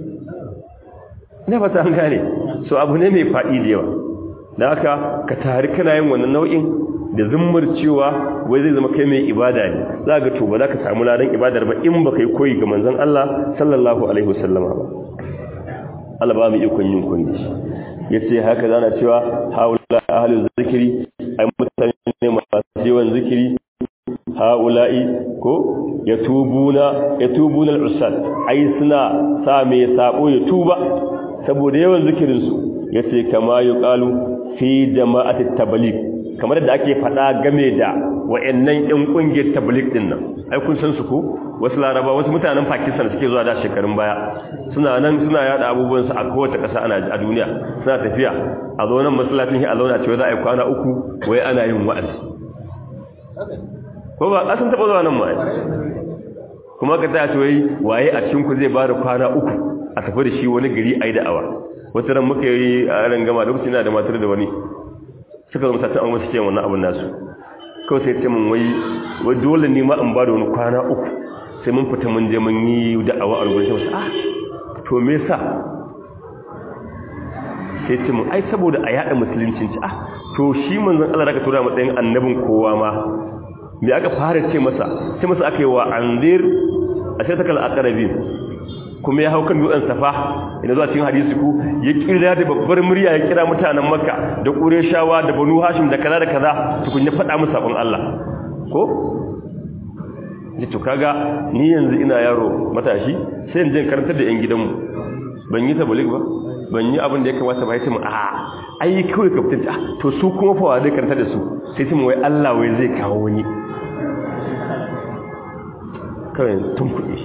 S1: na fata an gane so abu ne mai fadi da yawa dan haka ka tari kana yin wannan nau'in da zummar cewa wai zai zama kai mai ibada ne za ga to ba za ka samu ladan ibadar ba in ba kai koyi ga manzon Allah sallallahu alaihi wasallama ba Allah ba mu ikon yin kunni yace haka zana cewa haula ahlul zikri ai mutane ne masu yawan zikiri haula'i ko yatubuna yatubuna al-usad ai suna sa me sabo ya tuba saboda yawan zikirin su yace kama yuqalu fi jama'atit tabligh kamar da ake faɗa game da wa'annan ƴan ƙungiyar tabligh din nan ai kun san su ko wasu laraba wasu mutanen pakistan suke zuwa da shekarun baya suna nan suna yada abubuwan su a kowace ƙasa a duniya suna tafiya a zo nan masallacin shi a zauna cewa za a yi kwana uku wai ana yin wa'azi ko ba ƙasan taɓa zuwa nan ma kuma ka taya wai waye a cikin ku zai ba da kwana uku a tafi da shi wani gari a yi da'awa wata ran muka yi a ran gama lokacin na da matar da wani suka zama satin an wasu ce wannan abin nasu kawai sai ce min wai wai dole ne ma in ba da wani kwana uku sai mun fita mun je mun yi da'awa a rubuce wasu ah to me yasa sai ce mun ai saboda a yada musuluncin ci ah to shi manzon Allah daga tura matsayin annabin kowa ma me aka fara ce masa sai masa aka yi wa anzir ashatakal aqrabin kuma ya hau kan dutsen safa ina zuwa cikin hadisi ku ya kira da babbar murya ya kira mutanen makka da qurayshawa da banu hashim da kaza da kaza tukun ya faɗa musu sabon Allah ko ji to kaga ni yanzu ina yaro matashi sai in je karantar da yan gidanmu ban yi tabligh ba ban yi abin da ya kamata ba ya ce mu a ai kawai ka fitar to su kuma fa wa zai karantar da su sai ce mu wai Allah wai zai kawo wani kawai tun kuɗi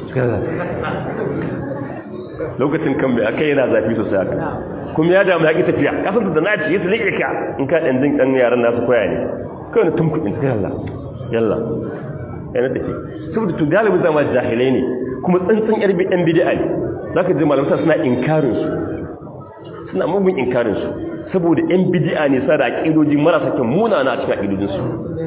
S1: lokacin kan bai aka yana zafi sosai haka kuma ya damu ya ƙi tafiya kasan da na ci ya tsilike ka in ka ɗan jin ɗan yaran nasu koya ne kawai na tun kuɗin suka yalla yalla ya na tafi saboda to galibin zama jahilai ne kuma tsantsan yar ɗan bidi'a ne za ka ji malamta suna inkarin su suna mugun inkarin su saboda yan bidi'a ne sa da aƙidoji marasa kyan munana a cikin aƙidojinsu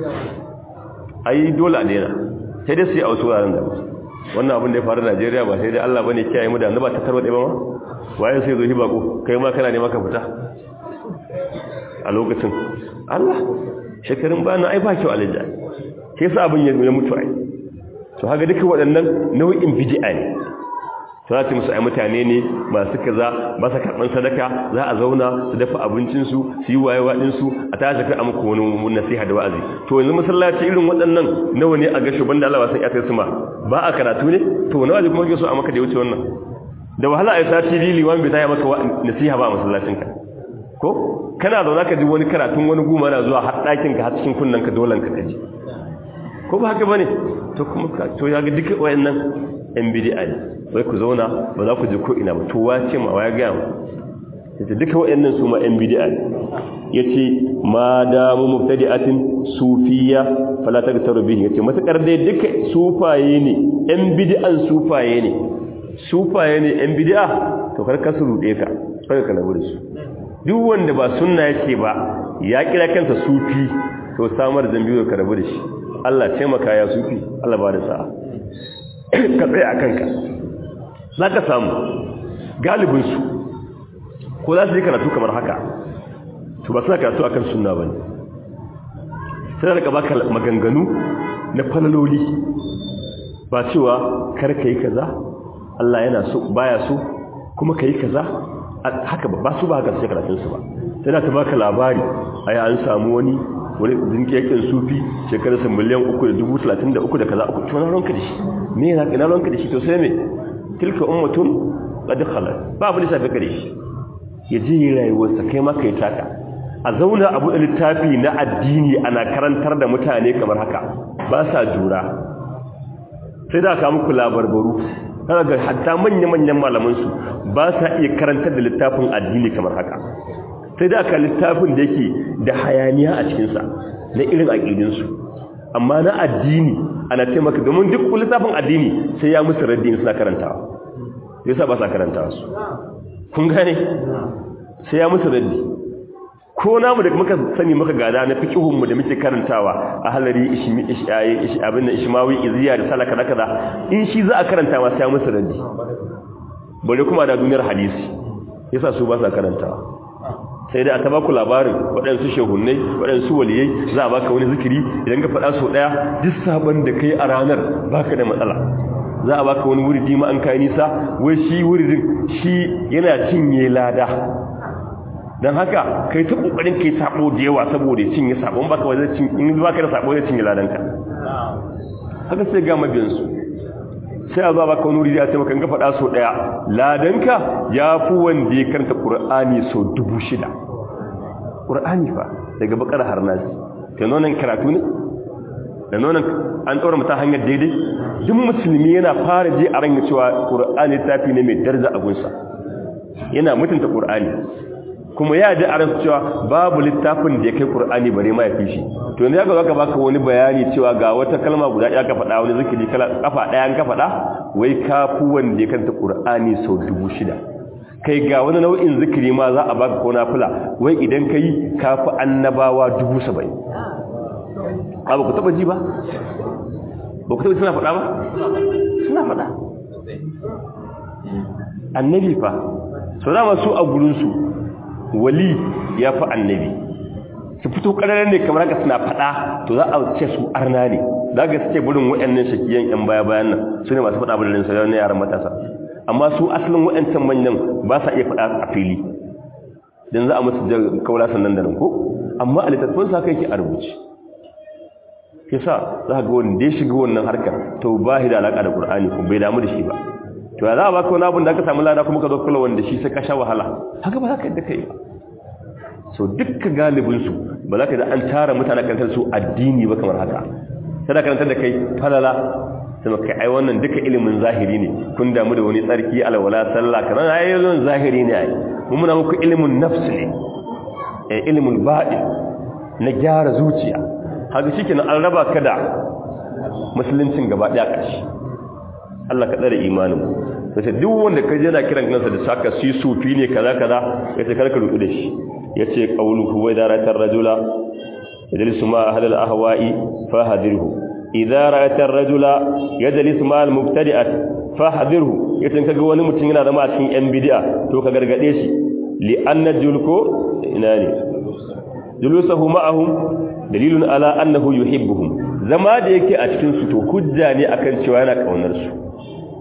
S1: ai dole a daina sai dai su yi a wasu wuraren da wannan abin da ya faru Najeriya ba sai dai Allah bane kiyaye mu da ba ta tarwade ba ma waye sai zo hibako kai ma kana ne maka fita a lokacin Allah shekarun ba na ai ba kyau alija sai sa abin ya mutu ai to haka duka waɗannan nau'in bid'a ne to za ta musu ai mutane ne masu kaza ba sa karban sadaka za a zauna su dafa abincin su su yi wayewa din su a tashi kai amku wani nasiha da wa'azi to yanzu masallaci irin waɗannan nawa ne a ga shuban da Allah ba san ya kai su ma ba a karatu ne to nawa ne kuma kike so a maka da wuce wannan da wahala ai sati biyu liwan bai taya maka nasiha ba a masallacin ka ko kana zauna ka ji wani karatun wani guma na zuwa har ɗakin ka har cikin kunnen ka dolan ka kaji ko ba haka bane to kuma to ya ga duka wayannan yan bid'a ne wai ku zauna ba za ku je ko ina ba to wace ma waya ga mu yace duka wayannan su ma yan bid'a ne yace ma da mu mubtadi'atin sufiyya fala tagtaru bihi yace matakar dai duka sufaye ne yan bid'an sufaye ne sufaye ne yan bid'a to kar ka su rude ka sai ka nabu da su duk wanda ba sunna yake ba ya kira kansa sufi to samar zambiyo ka rabu da shi Allah taimaka ya sufi Allah ba da sa'a ka tsaye a kanka za ka samu galibinsu ko za su yi karatu kamar haka to ba suna karatu akan sunna ba ne sai da baka maganganu na falaloli ba cewa kar ka yi kaza Allah yana so baya so kuma ka yi kaza haka ba su ba haka sai karatunsu ba sai da ta baka labari ai an samu wani wani zinkiyakin sufi shekararsa miliyan uku da dubu talatin da uku da kaza uku to na ronka da shi me yana ina ronka da shi to sai me tilka ummatun qad khalat ba abu da shafi kare shi ya ji rayuwarsa kai ma kai taka a zauna abu da littafi na addini ana karantar da mutane kamar haka ba sa jura sai da ka muku labarbaru kana ga hatta manya-manyan malamansu ba sa iya karantar da littafin addini kamar haka sai da aka littafin da yake da hayaniya a cikinsa na irin aƙidinsu amma na addini ana taimaka domin duk littafin addini sai ya musu raddini suna karantawa ya sa ba sa karantawa su kun gane sai ya musu raddi ko namu da muka sani muka gada na fiqhunmu da muke karantawa a halari ishmi ishayi abin da ishmawi iziya da salaka da kaza in shi za a karanta ma sai musu raddi bare kuma da duniyar hadisi yasa su ba sa karantawa sai dai a taba ku labarin waɗansu shehunnai waɗansu waliyai za a baka wani zikiri idan ka faɗa so ɗaya duk sabon da kai a ranar baka da matsala za a baka wani wuridi ma an kai nisa wai shi wuridin shi yana cinye lada don haka kai ta kokarin kai sabo da yawa saboda cinye sabon baka wajen cin in baka da sabo zai cinye ladanka haka sai ga mabiyan su sai a zo baka wani wuri ya ce maka ga faɗa so daya ladanka ya fi wanda ya karanta qur'ani so dubu shida qur'ani fa daga bakar har nasi ta nonon karatu ne da nonon an ɗora mutum hanyar daidai duk musulmi yana fara je a ranga cewa qur'ani tafi ne mai daraja a gunsa yana mutunta qur'ani kuma ya ji a rasu cewa babu littafin da ya kai ƙur'ani bare ma ya fi shi to yanzu ya ga zaka baka wani bayani cewa ga wata kalma guda ya ka faɗa wani zikiri kafa ɗaya an ka faɗa wai kafu wanda ya kanta ƙur'ani sau dubu shida kai ga wani nau'in zikiri ma za a baka ko nafila wai idan ka yi kafi annabawa dubu saba'in ba ba ku taɓa ji ba ba ku taɓa suna faɗa ba suna faɗa annabi fa sau dama su a gurinsu wali ya fi annabi su fito ƙararren ne kamar haka suna faɗa to za a ce su arna ne za ga suke burin waɗannan shakiyan yan baya bayan nan su ne masu faɗa burin sa na yaran matasa amma su asalin waɗancan manyan ba sa iya faɗa a fili dan za a musu kaula sannan da nan ko amma a littattafan sa kai ke a rubuce yasa za ga wanda ya shiga wannan harkar to ba shi da alaka da qur'ani ko bai damu da shi ba to ya za a baka wani abin da aka samu lada kuma ka zo kula wanda shi sai ka sha wahala haka ba za ka yadda kai ba so dukka galibinsu ba za ka da an tara mutane karantar su addini ba kamar haka sai da karantar da kai falala sai kai ai wannan duka ilimin zahiri ne kun damu da wani tsarki alwala sallah kana ai ilimin zahiri ne ai mun muna muku ilimin nafs ne eh ilimin baɗin na gyara zuciya haka shikenan an raba ka da musuluncin gaba daya ƙarshe Allah ka tsare imanin sai duk wanda ka je na kiran kansa da saka si sufi ne kaza kaza yace karka rudu da shi yace qawluhu wa idaratar rajula yajlisu ma ahli al-ahwa'i fahadirhu idza ra'atar rajula yajlisu ma al-mubtadi'at fahadirhu yace kaga wani mutum yana zama a cikin yan bid'a to ka gargade shi li anna julko ina ne julusuhu ma'ahum dalilun ala annahu yuhibbuhum zama da yake a cikin su to hujja ne akan cewa yana kaunar su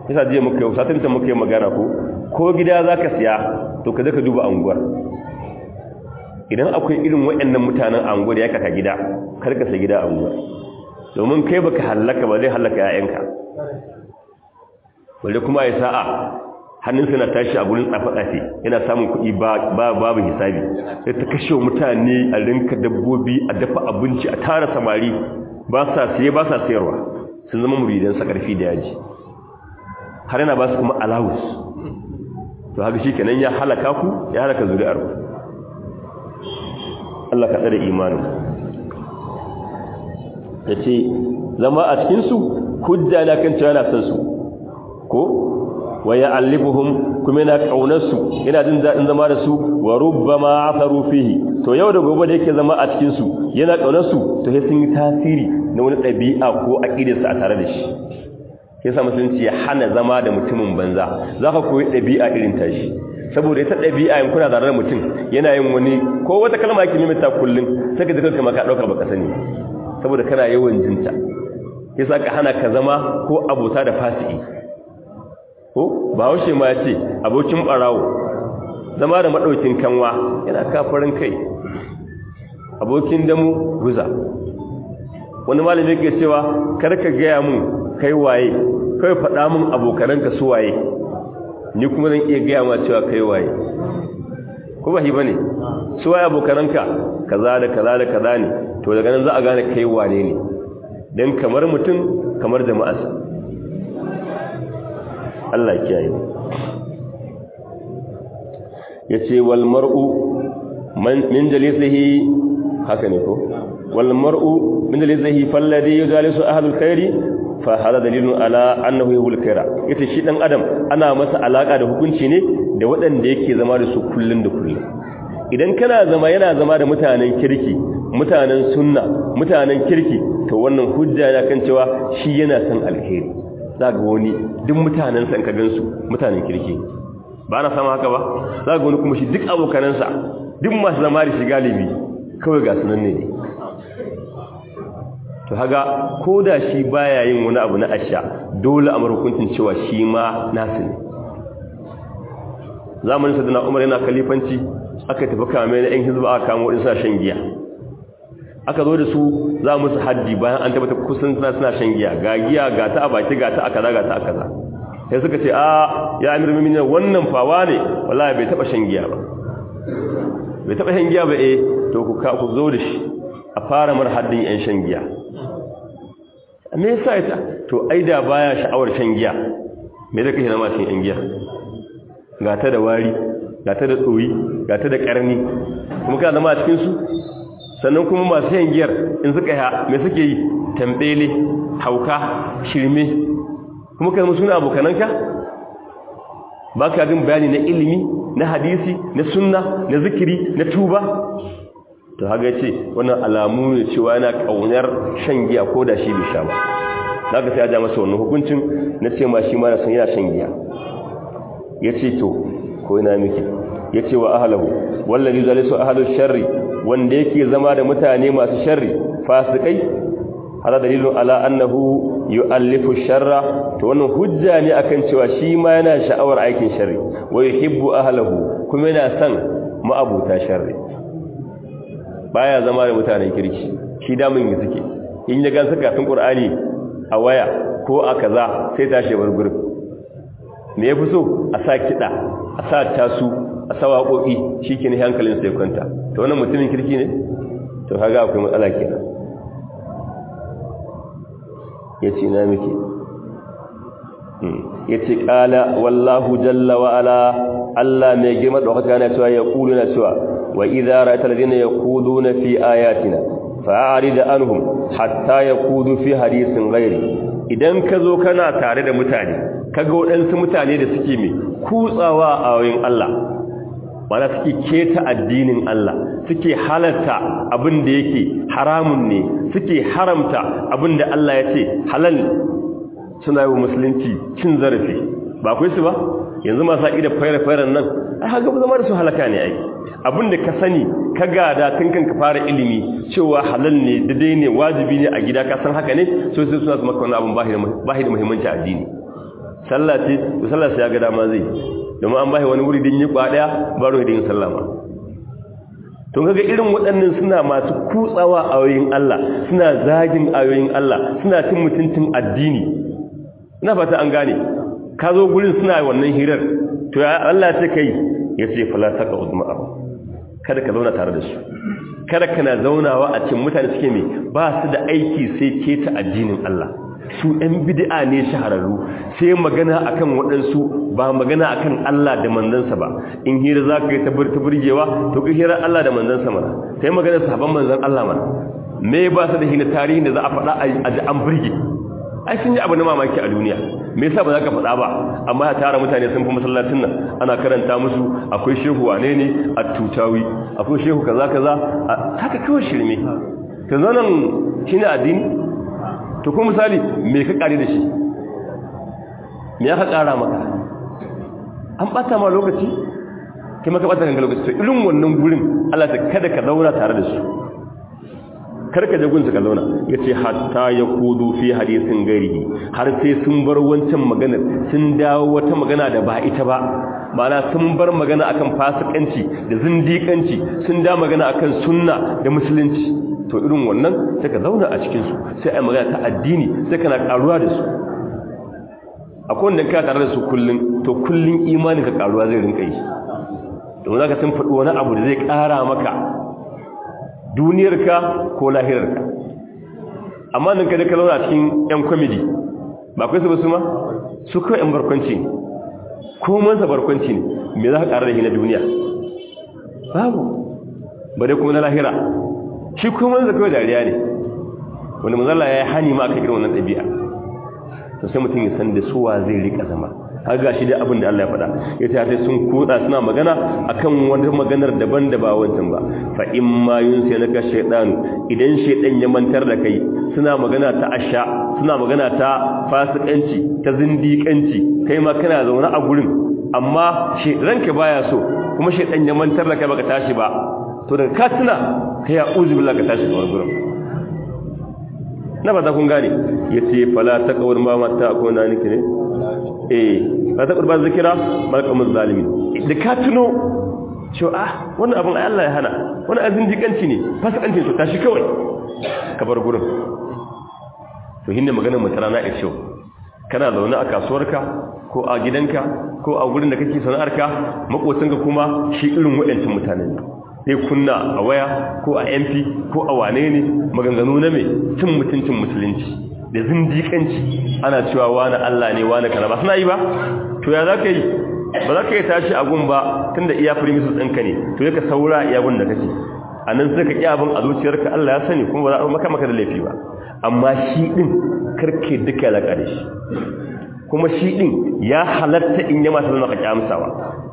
S1: yasa je muka yau satin ta muka yi magana ko ko gida zaka siya to ka ka duba anguwar idan akwai irin waɗannan mutanen anguwar ya kaka gida kar ka sai gida anguwar domin kai baka hallaka ba zai hallaka ƴaƴanka wanda kuma ya sa'a hannunsa na tashi a gurin tsafe-tsafe yana samun kuɗi babu hisabi sai ta kashe mutane a rinka dabbobi a dafa abinci a tara samari ba sa siye ba sa sayarwa sun zama muridansa ƙarfi da yaji har yana ba su kuma alawus to haka shi kenan ya halaka ku ya halaka zuri'ar ku Allah ka tsare imanin ya ce zama a cikinsu hujja na kan cewa na san su ko wa ya'allifuhum kuma yana kaunar su yana jin dadin zama da su wa rubbama afaru fihi to yau da gobe da yake zama a cikin su yana kaunar su to sai sun yi tasiri na wani dabi'a ko aqidarsa a tare da shi yasa musulunci ya hana zama da mutumin banza zaka koyi dabi'a irin tashi saboda ita dabi'a in kuna da mutum yana yin wani ko wata kalma yake mimita kullun sai ka ji kanka ma ka dauka baka sani saboda kana yawan jinta yasa ka hana ka zama ko abota da fasiki ko ba haushe ma ce abokin barawo zama da madaukin kanwa yana kafarin kai abokin damu guza wani malami yake cewa karka gaya mun kai waye kai faɗa mun abokananka su waye ni kuma zan iya gaya ma cewa kai waye ko ba hi bane su waye abokananka kaza da kaza da kaza ne to daga nan za a gane kai wane ne dan kamar mutum kamar jama'arsa Allah kiyaye yace wal mar'u min jalisihi haka ne ko wal mar'u min jalisihi falladhi yujalisu ahlul khairi fa hada dalilun ala annahu yuhul khaira yace shi dan adam ana masa alaka da hukunci ne da waɗanda yake zama da su kullun da kullun idan kana zama yana zama da mutanen kirki mutanen sunna mutanen kirki to wannan hujja ya kan cewa shi yana san alheri za ga wani duk mutanensa in ka gansu mutanen kirki ba na sama haka ba za ga wani kuma shi duk abokanansa duk masu zama da shi galibi kawai ga sunan ne to haga ko da shi baya yin wani abu na asha dole a marukuncin cewa shi ma nasu ne zamanin sadana umar yana kalifanci aka tafi kame na yan hizba aka kamo waɗansu shan giya aka zo da su za musu haddi bayan an tabbata kusan suna suna shan giya ga giya ga ta a baki ga ta a kaza ga ta a kaza sai suka ce a ya amir muminin wannan fawa ne wallahi bai taba shan giya ba bai taba shan giya ba eh to ku ka ku zo da shi a fara mar haddin yan shan giya me yasa ita to ai da baya sha'awar shan giya me da kake na ma shan yan giya ga ta da wari ga ta da tsoyi ga ta da karni kuma kana zama a cikin su sannan kuma masu yin giyar in suka ya mai suke yi tambele hauka shirme kuma kai suna abokananka ba ka jin bayani na ilimi na hadisi na sunna na zikiri na tuba to haga ce wannan alamu ne cewa yana kaunar shan giya ko da shi bai sha ba za ka sai ya ja masa wannan hukuncin na ce ma shi ma na san yana shan giya ya ce to ko ina miki ya ce wa ahalahu wallazi zalisu ahalu sharri wanda yake zama da mutane masu sharri fasikai hada dalilun ala annahu yu'allifu sharra to wannan hujja ne akan cewa shi ma yana sha'awar aikin sharri wa yuhibbu ahlahu kuma yana son ma'abuta sharri baya zama da mutanen kirki shi da mun yi suke in ya gansa kafin qur'ani a waya ko a kaza sai tashi bar gurin me yafi so a sa kida a sa tasu a sa waƙoƙi shikenan hankalin sai kwanta to wannan mutumin kirki ne to kaga akwai matsala kenan yace na miki yace qala wallahu jalla wa ala Allah mai girma da haka yana cewa ya kulu na cewa wa idza ra'aita alladhina yaquluna fi ayatina fa'arid anhum hatta yaqudu fi hadithin ghairi idan ka zo kana tare da mutane kaga waɗansu mutane da suke mai kutsawa a wayin Allah mana suke keta addinin Allah suke halarta abin da yake haramun ne suke haramta abin da Allah ya ce halal suna yi wa musulunci cin zarafi ba kai su ba yanzu masu haƙi da fayar-fayar nan ai haka zama da su halaka ne ai abin da ka sani ka gada tun kan ka fara ilimi cewa halal ne daidai ne wajibi ne a gida ka san haka ne so sai suna su maka wani abin bahi da muhimmanci addini sallah ce to sallah sai ya ga dama zai domin an bai wani wuri din yi kwadaya ba ruwa din sallah ma to kaga irin waɗannan suna masu kutsawa ayoyin Allah suna zagin ayoyin Allah suna cin mutuncin addini ina fata an gane ka zo gurin suna wannan hirar to ya Allah ce kai yace fala taqa udma kada ka zauna tare da su kada kana zaunawa a cikin mutane suke mai ba su da aiki sai ke ta addinin Allah su ɗan bid'a ne shahararru sai magana akan waɗansu ba magana akan Allah da manzansa ba in hira za ka yi ta burgewa to ka hira Allah da manzansa mana sai magana sahabban manzan Allah mana me ba su da hina tarihin da za a faɗa a ji an burge ai sun yi abu na mamaki a duniya me yasa ba za ka faɗa ba amma ya tara mutane sun fi masallacin nan ana karanta musu akwai shehu wane ne a tutawi akwai shehu kaza kaza haka kawai shirme ka zo nan shine addini to kuma misali me ka kare da shi me ya ka kara maka an bata ma lokaci kai maka bata kanka lokaci to irin wannan gurin Allah ta kada ka zauna tare da su karka je gunsu ka zauna yace hatta ya kudu fi hadisin garihi har sai sun bar wancan maganar sun dawo wata magana da ba ita ba ma'ana sun bar magana akan fasikanci da zindikanci sun da magana akan sunna da musulunci to irin wannan sai ka zauna a cikin su sai ai magana ta addini sai kana karuwa da su akwai wanda ka tare da su kullun to kullun imanin ka karuwa zai rinka yi domin zaka sun faɗi wani abu da zai ƙara maka duniyarka ko lahirarka amma nan kada ka zauna a cikin yan kwamidi ba kai su ba su ma su kawai yan barkwanci ne ko mansa barkwanci ne me za ka ƙara da shi na duniya babu ba dai kuma na lahira shi ko mansa kawai dariya ne wanda mazala ya yi hani ma aka irin wannan ɗabi'a to sai mutum ya san da suwa zai rika zama har ga shi dai abin da Allah ya faɗa ya ta sai sun koda suna magana akan wata maganar daban da ba wancan ba fa in ma yunsi naka shaytanu idan shaytan ya mantar da kai suna magana ta asha suna magana ta fasikanci ta zindiƙanci kai ma kana zaune a gurin amma ranka baya so kuma shaytan ya mantar da kai baka tashi ba to daga ka tuna kai ya uzu billahi ka tashi a gurin na ba ta kun gane yace fala taqawur ma mata ko na niki ne eh ba ta kurban zikira malakamun zalimi da ka tuno cewa ah wannan abin Allah ya hana wani azin jikanci ne fasikanci to tashi kawai ka bar gurin to hinne maganar mu tarana a cewa kana zaune a kasuwarka ko a gidanka ko a gurin da kake sana'arka makocinka kuma shi irin waɗancan mutane ne sai kunna a waya ko a MP ko a wane ne maganganu na mai cin mutuncin musulunci da zindikanci ana cewa wani Allah ne wani kana ba suna yi ba to ya za ka yi ba za ka yi tashi a gun ba tun da iya firimisus ɗinka ne to ya ka saura iya gun da kake a nan sai ka ƙi abin a zuciyarka Allah ya sani kuma ba za a maka maka da laifi ba amma shi ɗin karke duka ya laƙa da shi kuma shi ɗin ya halatta in yi masu zama ka ƙyamsawa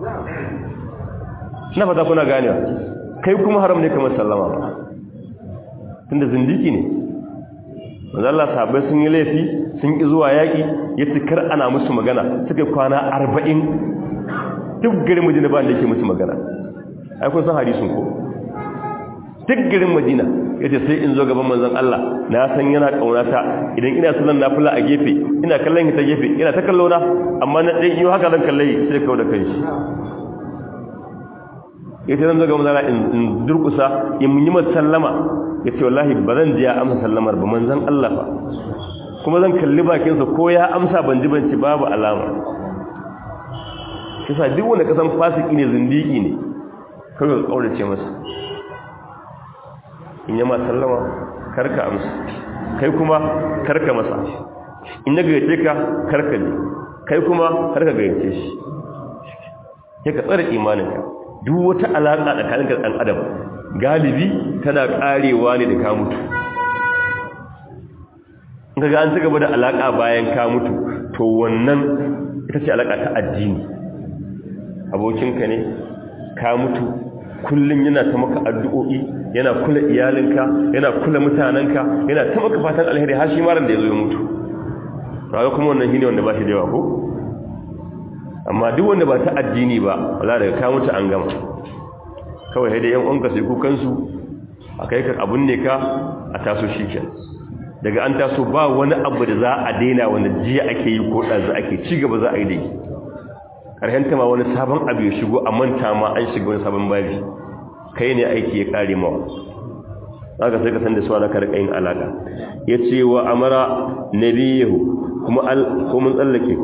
S1: na fata kuna ganewa kai kuma haram ne kamar sallama ba tun da zindiki ne manzo Allah sahabbai sun yi laifi sun ki zuwa yaki yace kar ana musu magana suka kwana 40 duk garin Madina ba da yake musu magana ai kun san hadisin ko duk garin Madina yace sai in zo gaban manzon Allah na san yana kaunata idan ina sallan nafila a gefe ina kallon ta gefe ina ta kallo na amma na dai yi haka zan kalle sai kawo da kanshi yace zan zo gaban Allah in durkusa in yi masa sallama ya ce wallahi ba zan ji ya amsa sallamar ba manzan Allah ba kuma zan kalli bakinsa ko ya amsa ban ji banci babu alama kisa duk wanda kasan fasiki ne zindiki ne kawai ka kaurace masa in yama sallama karka amsa kai kuma karka masa in ya gayyace ka karka ne kai kuma karka gayyace shi ya ka tsara imaninka duk wata alaƙa tsakaninka da ɗan adam galibi tana karewa ne da ka mutu ga an ci gaba da alaka bayan ka mutu to wannan ita ce alaka ta addini abokinka ne ka mutu kullum yana ta maka addu'o'i yana kula iyalinka yana kula mutanenka yana ta maka fatan alheri har shi maran da ya zo ya mutu raga kuma wannan shi ne wanda ba shi da yawa ko amma duk wanda ba ta addini ba wala daga ka mutu an gama kawai haidai yan uwanka sai kukansu a kai ka abun ne ka a taso shi ke daga an taso ba wani abu da za a daina wani jiya ake yi ko ɗazu ake ci gaba za a yi da yi ƙarshenta ma wani sabon abu ya shigo a manta ma an shiga wani sabon babi kai ne aiki ya ƙare mawa za ka sai ka san da suwa na karɓa yin alaƙa ya ce wa amara nabiyahu kuma mun tsallake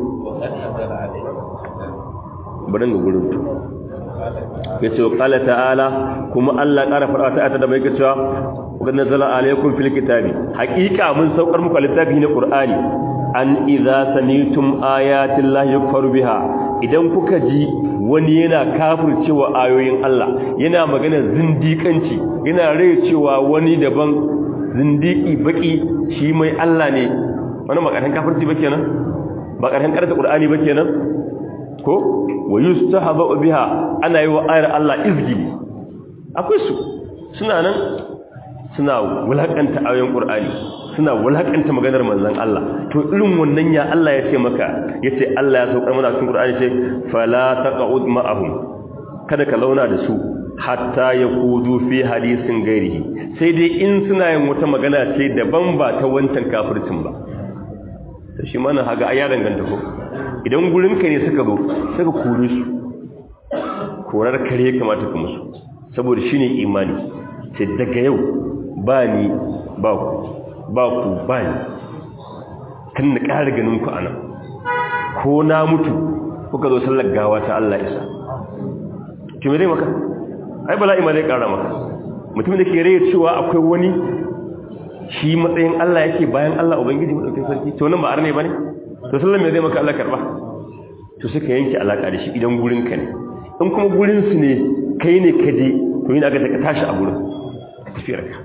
S1: barin ga gurin tu ya ce wa ƙala ta'ala kuma allah ƙara faɗa ta'ata da mai ka cewa wakil nazala alaikun fil kitabi haƙiƙa mun saukar muku littafi na ƙur'ani an idza samitum ayatin lahi yukfaru biha idan kuka ji wani yana kafircewa ayoyin Allah yana magana zindiƙanci yana rai cewa wani daban zindiki baki shi mai Allah ne wani makaran kafirci ba kenan ba karan karanta Qur'ani ba kenan ko wa yustahaba biha ana yi wa ayar Allah izgili akwai su suna nan suna wulakanta ayoyin Qur'ani suna wulakanta maganar manzon Allah to irin wannan ya Allah ya ce maka yace Allah ya saukar mana cikin Qur'ani ce fala taqud ma'ahum kada ka launa da su hatta yakudu fi hadisin gairihi sai dai in suna yin wata magana ce daban ba ta wancan kafircin ba to shi mana haga ai ya danganta ko idan gurin ka ne suka zo suka kore su korar kare kamata ka musu saboda shine imani sai daga yau ba ni ba ku ba ku ba ni kan na ƙara ganin ku anan ko na mutu kuka zo sallar gawa ta Allah isa kimi dai maka ai bala'i ma zai ƙara maka mutum da ke rai cewa akwai wani shi matsayin Allah yake bayan Allah ubangiji madaukakin sarki to nan ba arne bane to sallar me zai maka Allah karba to suka yanke alaka da shi idan gurin ka ne in kuma gurin su ne kai ne ka je to yana ga ka tashi a gurin tafiyar ka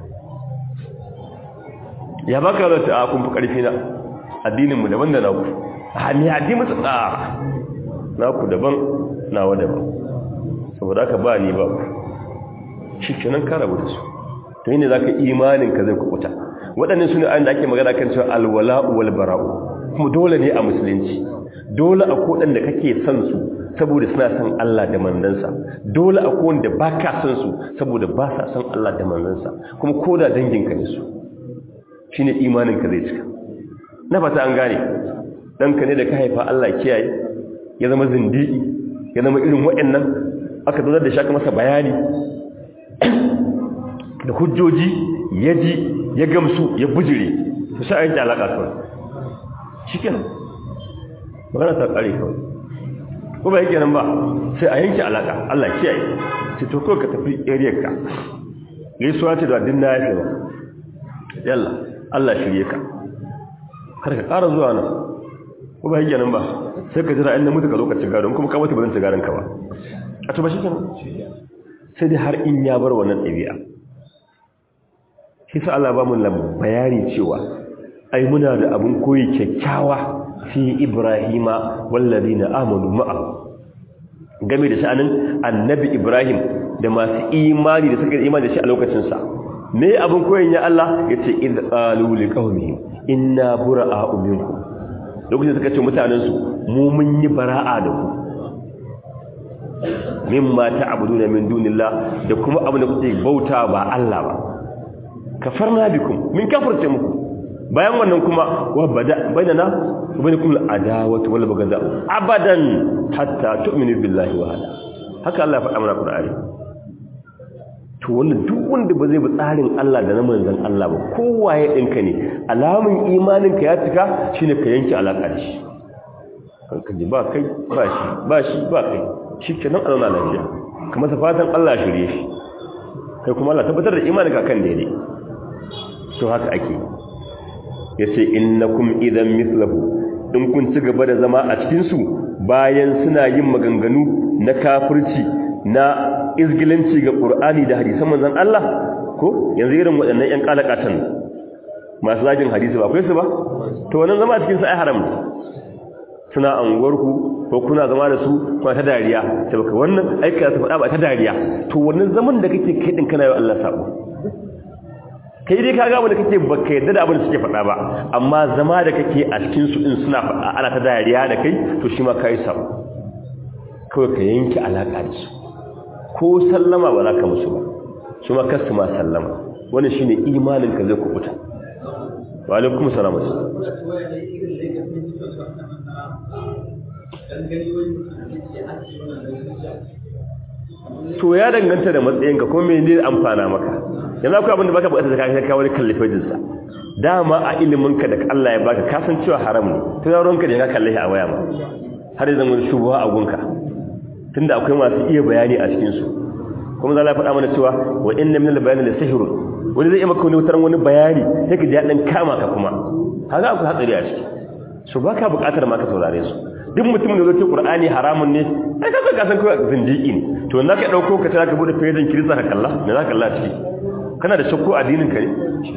S1: ya baka da ta kun fi karfi na addinin mu daban da naku a ne addinin mu tsara naku daban nawa daban saboda haka ba ni ba ku shi kenan ka rabu da su to yi ne za ka imanin ka zai kukuta waɗannan su ne ayin da ake magana kan cewa alwala'u wal bara'u kuma dole ne a musulunci dole a koɗan da kake son su saboda suna son Allah da manzansa dole a kowan da ba ka son su saboda ba sa son Allah da manzansa kuma ko da danginka ne su shi ne imaninka zai cika na fata an gane ɗanka ne da ka haifa Allah kiyaye ya zama zindiki ya zama irin waɗannan aka zazar da shaka masa bayani da hujjoji ya ji ya gamsu ya bujire su sha yanki alaƙa kawai shi kenan magana ta ƙare kawai ko ba yake nan ba sai a yanki alaƙa Allah kiyaye ce to kawai ka tafi area ka gaisuwa ce da din na yafe ba yalla Allah shirye ka kar ka ƙara zuwa nan ko ba yake nan ba sai ka jira inda mutu ka zo ka ci gado kuma ka mutu ba zan ci gadon ka ba a to ba shi kenan sai dai har in ya bar wannan ɗabi'a shi sa Allah ba mu bayani cewa ai muna da abin koyi kyakkyawa fi Ibrahima wallazina amanu ma'a game da sha'anin annabi Ibrahim da masu imani da suka imani da shi a lokacin sa me abin koyin ya Allah yace id qalu liqaumihim inna bura'a'u minkum lokacin suka ce mutanen su mu mun yi bara'a da ku mimma ta'buduna min dunillah da kuma abin da kuke bauta ba Allah ba kafarna bikum min kafirce muku bayan wannan kuma wa bada bainana wa bainakum al-adawatu wal baghdha abadan hatta tu'minu billahi wa hada haka Allah ya faɗa mana Qur'ani to wannan duk wanda ba zai bi tsarin Allah da na manzon Allah ba kowaye dinka ne alamun imanin ka ya cika shine ka yanke alaka da shi kanka ji ba kai ba shi ba shi ba kai shikenan Allah lafiya kuma fatan Allah shirye shi kai kuma Allah tabbatar da imanin ka kan daidai to haka ake yace innakum idan mislahu in kun ci gaba da zama a cikin su bayan suna yin maganganu na kafirci na izgilanci ga Qur'ani da hadisan manzon Allah ko yanzu irin waɗannan ƴan kalakatan masu zagin hadisi ba akwai su ba to wannan zama a cikin sa ai haram suna anguwarku ko kuna zama da su kuma ta dariya sai baka wannan aika ta faɗa ba ta dariya to wannan zaman da kake kai din kana yi Allah sabo kai dai kaga abin da kake baka yadda da abin da suke faɗa ba amma zama da kake a cikin su din suna faɗa ana ta dariya da kai to shi ma kai sabo kawai ka yanke alaka da su ko sallama ba za ka musu ba su ma kasu ma sallama wannan shine imanin ka zai kubuta wa alaikum salam to ya danganta da matsayinka ko me ne amfana maka yanzu akwai abin da baka bukata da kai wani kallifajin sa dama a ilimin ka da Allah ya baka ka san cewa haram ne to yaron ka da ka kalle a waya ma har yanzu mun shubuha a gunka tunda akwai masu iya bayani a cikin su kuma za Allah ya faɗa mana cewa wa inna min al-bayani la sihrun wani zai yi maka wani wutar wani bayani sai ka ji dan kama ka kuma haka akwai hatsari a ciki so baka bukatar ma ka saurare su duk mutumin da zai ce Qur'ani haramun ne ai ka ka san kai zindiki ne to na ka dauko ka ta ka bude fejin kirista ka kalla me za ka kalla ciki kana da shakku addinin ka ne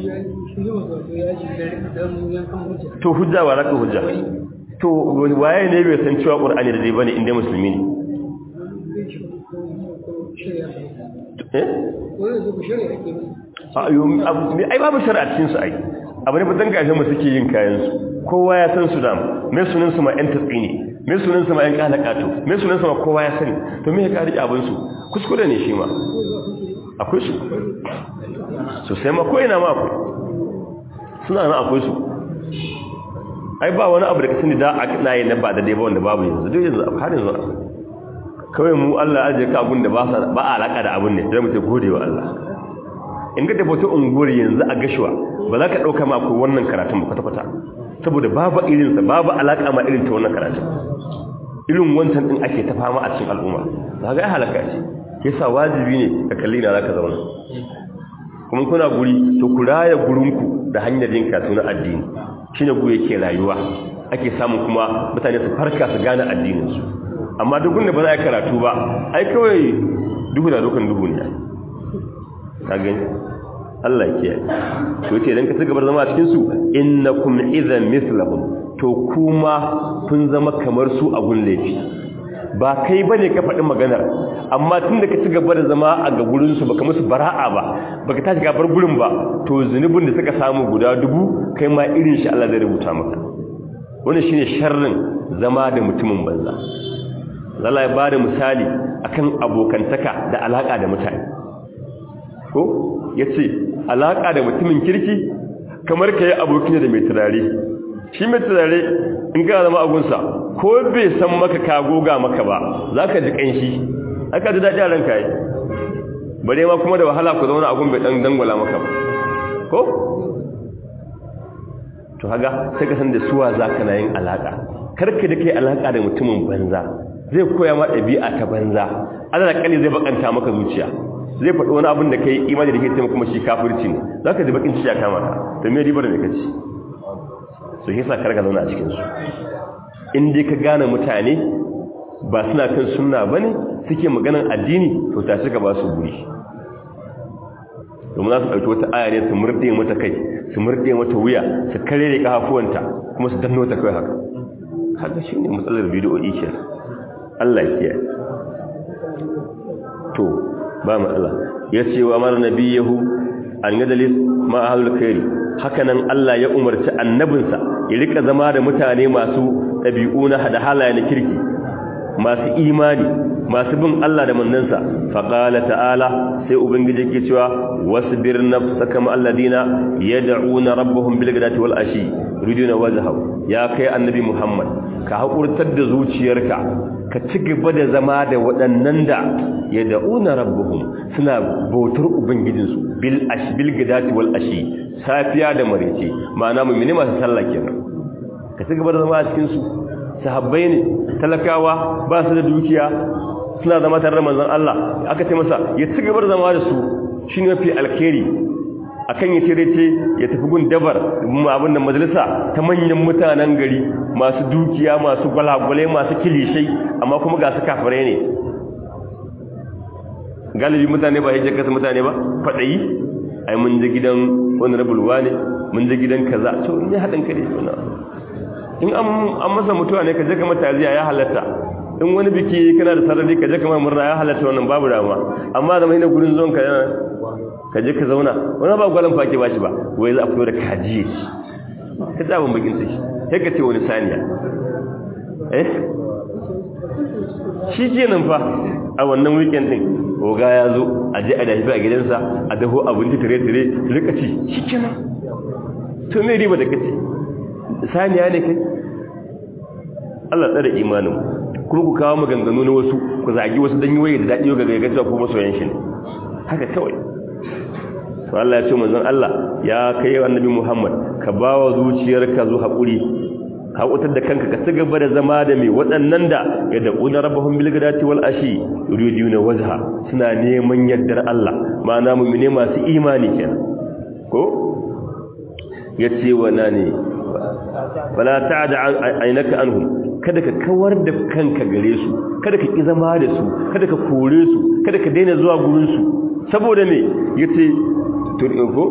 S1: to hujja wa raka hujja to waye ne bai san cewa Qur'ani da dai bane inda musulmi ne eh ai babu shari'a cikin su ai abu ne fitan gashin mu suke yin kayan su kowa ya san su da mai sunan su ma yan tatsi ne mai sunan su ma yan kalakato mai sunan su ma kowa ya sani to me ya kari abin su kuskure ne shi ma akwai su so sai ma ko ina ma akwai suna nan akwai su ai ba wani abu da kasani da na yi na ba da dai ba wanda babu yanzu duk yanzu har yanzu kawai mu Allah ajiye ka abun da ba ba alaka da abun ne sai mu ce gode wa Allah in ga tabbata unguwar yanzu a gashuwa ba za ka ɗauka ma ko wannan karatun ba kwata-kwata saboda babu irinsa babu alaƙa ma irin ta wannan karatun irin wancan ɗin ake ta fama a cikin al'umma za ga ya halaka ce ke sa wajibi ne ka kalli na za ka zauna kuma kuna guri to ku raya gurinku da hanyar yin karatu na addini shi ne guri yake rayuwa ake samun kuma mutane su farka su gane addininsu amma duk da ba za a karatu ba ai kawai duhu da dukan duhu ne ka gani Allah ya kiyaye to yace idan ka ci gaba zama cikin su innakum idhan mithlahum to kuma kun zama kamar su a gun laifi ba kai bane ka faɗi maganar amma tunda ka ci gaba da zama a ga gurin su baka musu bara'a ba baka tashi gabar gurin ba to zunubin da suka samu guda dubu kai ma irin shi Allah zai rubuta maka wannan shine sharrin zama da mutumin banza Allah ya bada misali akan abokantaka da alaka da mutane ko ya ce alaƙa da mutumin kirki kamar ka yi abokin da mai turare shi mai turare in ka zama agunsa ko bai san maka ka goga maka ba za ka ji ƙanshi aka ji daɗi a ranka yi bare ma kuma da wahala ku zauna agun bai ɗan dangwala maka ba ko to haga sai ka san da suwa za ka na yin alaƙa karka da kai alaƙa da mutumin banza zai koya ma ɗabi'a ta banza ana da zai bakanta maka zuciya zai faɗi wani abin da ka yi imani da ke taimaka kuma shi kafirci ne za ka ji bakin ci ya kama ka to me ribar da ka ci su hisa karka zauna a cikinsu in dai ka gane mutane ba suna kan sunna ba ne suke maganan addini to ta ka ba su guri domin za su ɗauki wata aya ne su murɗe mata kai su murɗe mata wuya su kare da ƙafafuwanta kuma su danno ta kai haka haka shi ne matsalar bidiyoyi ke Allah ya kiyaye to ba matsala ya ce wa mara nabiyahu an gadalis ma ahlul khairi hakanan Allah ya umarci annabinsa ya rika zama da mutane masu dabi'u na hada halaye na kirki masu imani masu bin Allah da manzansa faqala ta'ala sai ubangiji yake cewa wasbir nafsaka ma alladina yad'una rabbahum bil ghadati wal ashi yuriduna wajhahu ya kai annabi Muhammad ka hakurtar da zuciyarka ka ci gaba da zama da waɗannan da ya da'una rabbuhum suna bautar ubangijinsu bil ash bil gadati wal ashi safiya da marece ma'ana mu'mini masu sallah kenan ka ci gaba da zama a cikin su sahabbai ne talakawa ba su da dukiya suna zama tare da manzon Allah aka ce masa ya ci gaba da zama da su shine mafi alkhairi akan ya cire ce ya tafi gun dabar abin da majalisa ta manyan mutanen gari masu dukiya masu gwalagwale masu kilishai amma kuma ga su kafirai ne galibi mutane ba hijjar kasa mutane ba faɗayi ai mun je gidan wani rabulwa ne mun je gidan kaza to ne haɗin ka ne suna in an masa mutuwa ne ka je kamar taziya ya halatta in wani biki kana da sarari ka je kamar murna ya halatta wannan babu dama amma zama hina gurin zuwan ka ka je ka zauna wani ba gwalan fake ba shi ba wai za a fito da kajiye ka ta abin bakin sai sai ka ce wani saniya eh shi ke nan fa a wannan weekend din oga ya zo a je a dafi a gidansa a daho abinci tire-tire rika ci shi ke nan to me riba da kace saniya ne kai Allah tsare imanin kuma ku kawo maganganu na wasu ku zagi wasu dan yi waye da dadi ga ga cewa ku masoyan shi ne haka kawai to Allah ya ce manzon Allah ya kai annabi Muhammad ka bawa zuciyarka zu hakuri haƙutar da kanka ka ci gaba da zama da mai waɗannan da ya daƙuna rabahun bilgadati wal ashi yuridu na wajha suna neman yardar Allah ma'ana mu ne masu imani kenan ko ya ce wa na ne wala ta'ada ainaka anhum kada ka kawar da kanka gare su kada ka ki zama da su kada ka kore su kada ka daina zuwa gurin su saboda me yace to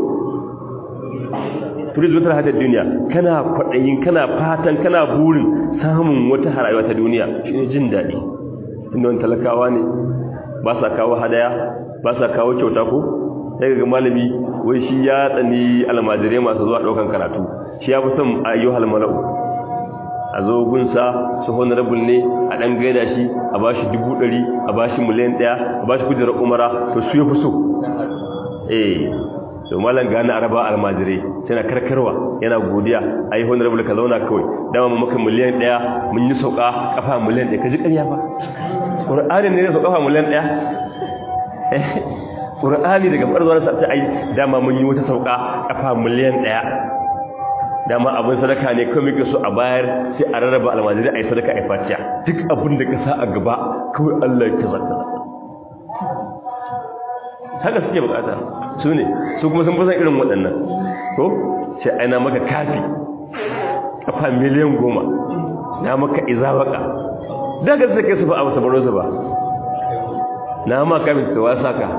S1: turiz wata hadar duniya kana kwaɗayin kana fatan kana burin samun wata harayuwa ta duniya shi ne jin daɗi inda wani talakawa ne ba sa kawo hadaya ba sa kawo kyauta ko sai ga malami wai shi ya tsani almajirai masu zuwa ɗaukan karatu shi ya fi son ayyuhal mala'u a zo gunsa su honorable ne a ɗan gaida shi a ba shi dubu ɗari a ba shi miliyan ɗaya a ba shi kujerar umara to su ya fi so eh to malam gani araba almajirai tana karkarwa yana godiya ai honorable ka zauna kawai dama mu maka miliyan 1 mun yi sauka kafa miliyan 1 kaji ƙarya ba qur'ani ne sauka kafa miliyan 1 qur'ani daga farzuwar sa ai dama mun yi wata sauka kafa miliyan 1 dama abin sadaka ne kawai muke so a bayar sai a rarraba almajirai ai sadaka ai fatiya duk abin da ka sa a gaba kawai Allah ya kaza haka suke bukata su ne su kuma sun fusan irin waɗannan ko sai aina maka kafi kafa miliyan goma na maka izawaka daga suke su ba a wasu baro su ba na ma kafin su wasa ka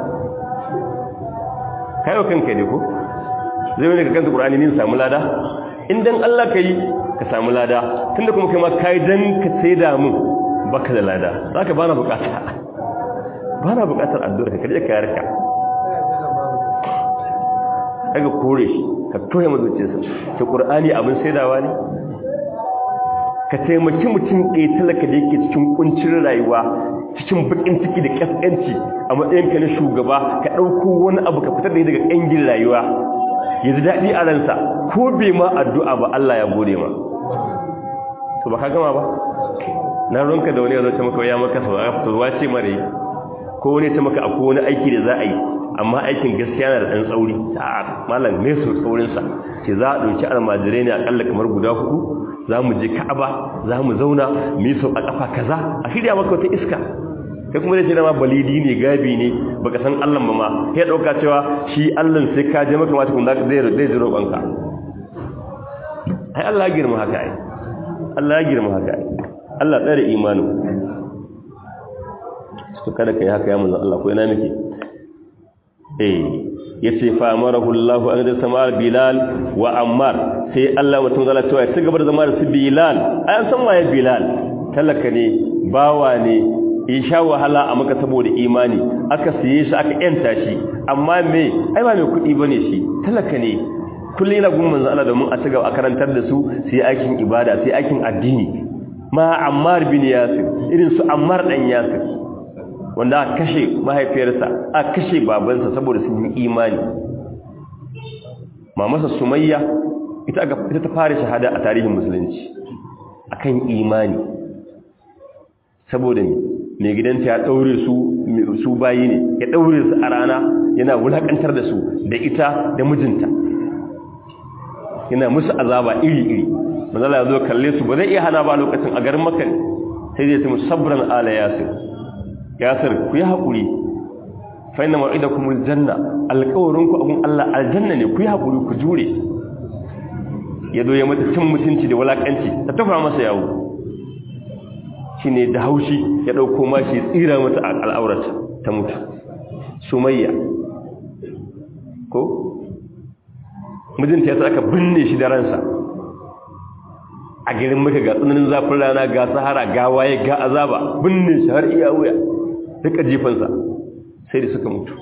S1: kayo kanka ne ko zai wani ka kanta ƙura'ani nin samu lada indan Allah ka yi ka samu lada tun da kuma kai ma ka yi don ka sai damu baka da lada za ka ba na bukata ba na bukatar addu'ar ka karje ka yarka kaga kore shi ka toye mazuciyarsa ta qur'ani abin saidawa ne ka taimaki mutum ɗaya talaka da yake cikin kuncin rayuwa cikin bakin ciki da kaskanci a matsayin ka na shugaba ka ɗauko wani abu ka fitar da daga ƙangin rayuwa ya ji daɗi a ransa ko bai ma addu'a ba Allah ya gode ma to ba ka gama ba na ronka da wani ya zo maka ya maka sau a fitowa ce mare ko wani ta maka akwai wani aiki da za a yi amma aikin gaskiya na da ɗan tsauri a malam ne su tsaurinsa ce za a ɗauki almajirai ne aƙalla kamar guda hudu za mu je ka'aba za mu zauna mu yi sau a ƙafa kaza a shirya maka wata iska kai kuma da ce dama balidi ne gabi ne baka san allan ba ma ya ɗauka cewa shi allan sai ka je maka mata kuma zai zai ji roƙonka ai allah ya girma haka ai allah ya girma haka ai allah tsare imanin su kada ka yi haka ya manzan allah ko ina muke eh yace fa amarahu Allah an da samar Bilal wa Ammar sai Allah mutum zalla cewa ya gaba da zama da su Bilal an san waye Bilal talaka ne bawa ne ya sha wahala a maka saboda imani aka siye shi aka yanta shi amma me ai ba mai kuɗi bane shi talaka ne kullum yana gun manzo Allah domin a ci gaba a karantar da su su yi aikin ibada su yi aikin addini ma Ammar bin Yasir irin su Ammar dan Yasir wanda aka kashe mahaifiyarsa aka kashe babansa saboda sun yi imani mamarsa sumayya ita ita ta fara shahada a tarihin musulunci akan imani saboda mai gidanta ya daure su su bayi ne ya daure su a rana yana wulakantar da su da ita da mijinta yana musu azaba iri-iri manzala ya zo kalle su ba zai iya hana ba lokacin a garin makka sai zai ce musabran ala yasir yasir ku yi haƙuri fa inna ma'idakumul janna alƙawarinku abun Allah aljanna ne ku yi haƙuri ku jure ya zo ya mata cin mutunci da walakanci ta tafa masa yawo shine da haushi ya dauko mashi tsira mata al'aurata ta mutu sumayya ko mijinta ya aka binne shi da ransa a garin maka ga tsananin zafin rana ga sahara ga waye ga azaba binne shi har iya wuya duka jifansa sai da suka mutu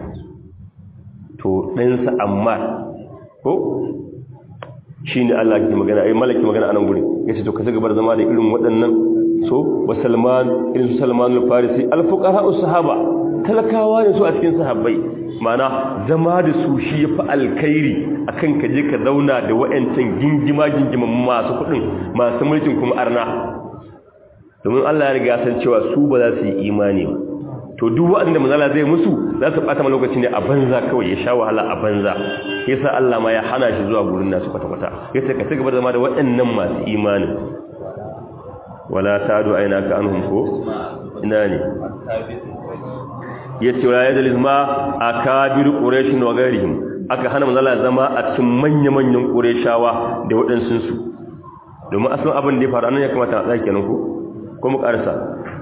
S1: to ɗansa amma ko shi ne Allah ke magana ai malaki magana a nan guri ya ce to ka gaba da zama da irin waɗannan so wa salman irin su salman al-farisi al-fuqaha sahaba talakawa ne su a cikin sahabbai mana zama da su shi ya fi alkhairi akan ka je ka zauna da wa'ancan gingima gingima masu kuɗin masu mulkin kuma arna domin Allah ya riga san cewa su ba za su yi imani ba to duk waɗanda manzala zai musu za su ɓata lokaci ne a banza kawai ya sha wahala a banza yasa Allah ma ya hana shi zuwa gurin nasu kwata-kwata yasa ka ci gaba da zama da waɗannan masu imani wala tadu aina ka anhum ko ina ne yace wala yadliz ma akabir quraish wa ghairihim aka hana manzala zama a cikin manya-manyan qurayshawa da waɗansu su domin asalin abin da ya faru anan ya kamata a tsaya kenan ko ko mu karsa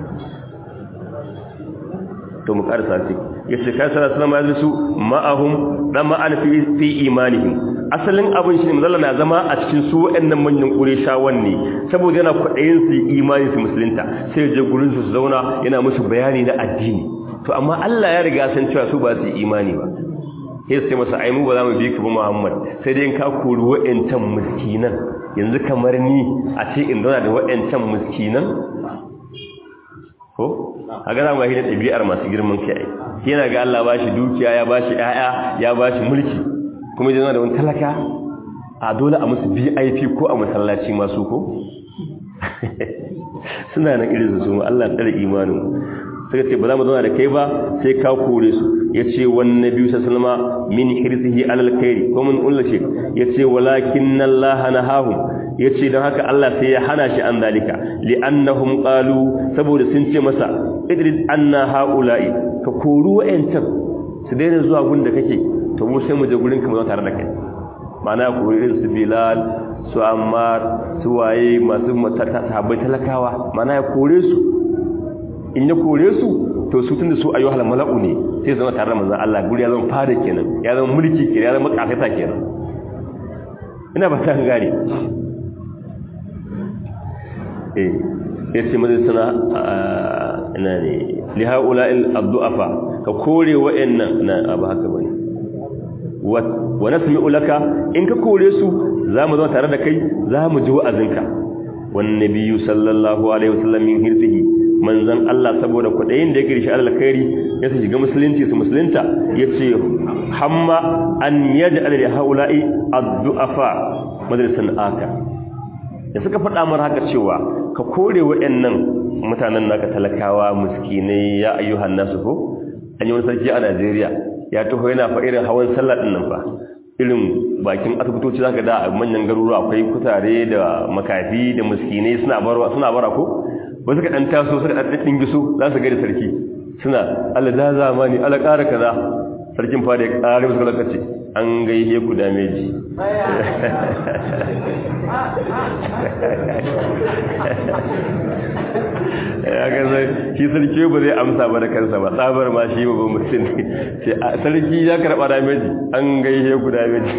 S1: to mu karsa ce yace kai sallallahu alaihi wasallam su ma'ahum dama an fi fi imanihim asalin abin shi manzo na zama a cikin su wayannan manyan qurayshawan ne saboda yana kwadayin su imani su musulunta sai je gurin su zauna yana musu bayani na addini to amma Allah ya riga san cewa su ba su imani ba sai sai masa ai mu ba za mu bi ka ba Muhammad sai dai in ka kori wayancan miskinan yanzu kamar ni a ce in zauna da wayancan miskinan ko a ga zama hidin ɗabi'ar masu girman kai yana ga Allah ba shi dukiya ya ba shi ‘ya'ya ya ba shi mulki kuma yana da wani talaka a dole a musu vip ko a masallaci masu ko suna nan irin su Allah tsare imanin suka ce ba za mu zauna da kai ba sai ka kore su ya ce wani biyu sassalma min hirsihi alal kairi ko mun ullace ya ce walakin nan lahana hahun ya ce don haka Allah sai ya hana shi an zalika li'annahum qalu saboda sun ce masa idris anna haula'i ka koru wa'ancan su daina zuwa gun da kake to mu sai mu je gurin ka mu tare da kai ma'ana ku irin su bilal su ammar su waye masu sahabbai talakawa ma'ana ya kore su in ya kore su to su tunda su ayyuhal mala'u ne sai zama tare da manzon Allah guri ya zama fada kenan ya zama mulki kenan ya zama kafaita kenan ina ba ta gane eh yace mazai sana ina ne li haula'il abdu'afa ka kore wa'annan na abu haka bane wa nasmi'u laka in ka kore su zamu zama tare da kai zamu ji wa'azinka wan nabiyyu sallallahu alaihi wasallam min hirsihi manzon Allah saboda kudayin da yake rishi alkhairi ya su shiga musulunci su musulunta yace hamma an yaj'al li haula'i ad-du'afa madrasan aka da suka faɗa mar haka cewa ka kore waɗannan mutanen naka talakawa miskinai ya ayyuhan nasu ko an yi wani sarki a Najeriya ya taho yana fa irin hawan sallah din nan fa irin bakin asibitoci zaka da a manyan garuruwa akwai kutare da makafi da miskinai suna barwa suna bara ko wasu ka dan taso suka dan dingiso za su ga da sarki suna Allah da zamani Allah ƙara kaza sarkin fa da ya ƙare musu lokaci an gaihe ku dameji ya ga zai shi sarki ba zai amsa ba da kansa ba tsabar ma shi ba mutum ne ce sarki ya karɓa dameji an gaihe ku dameji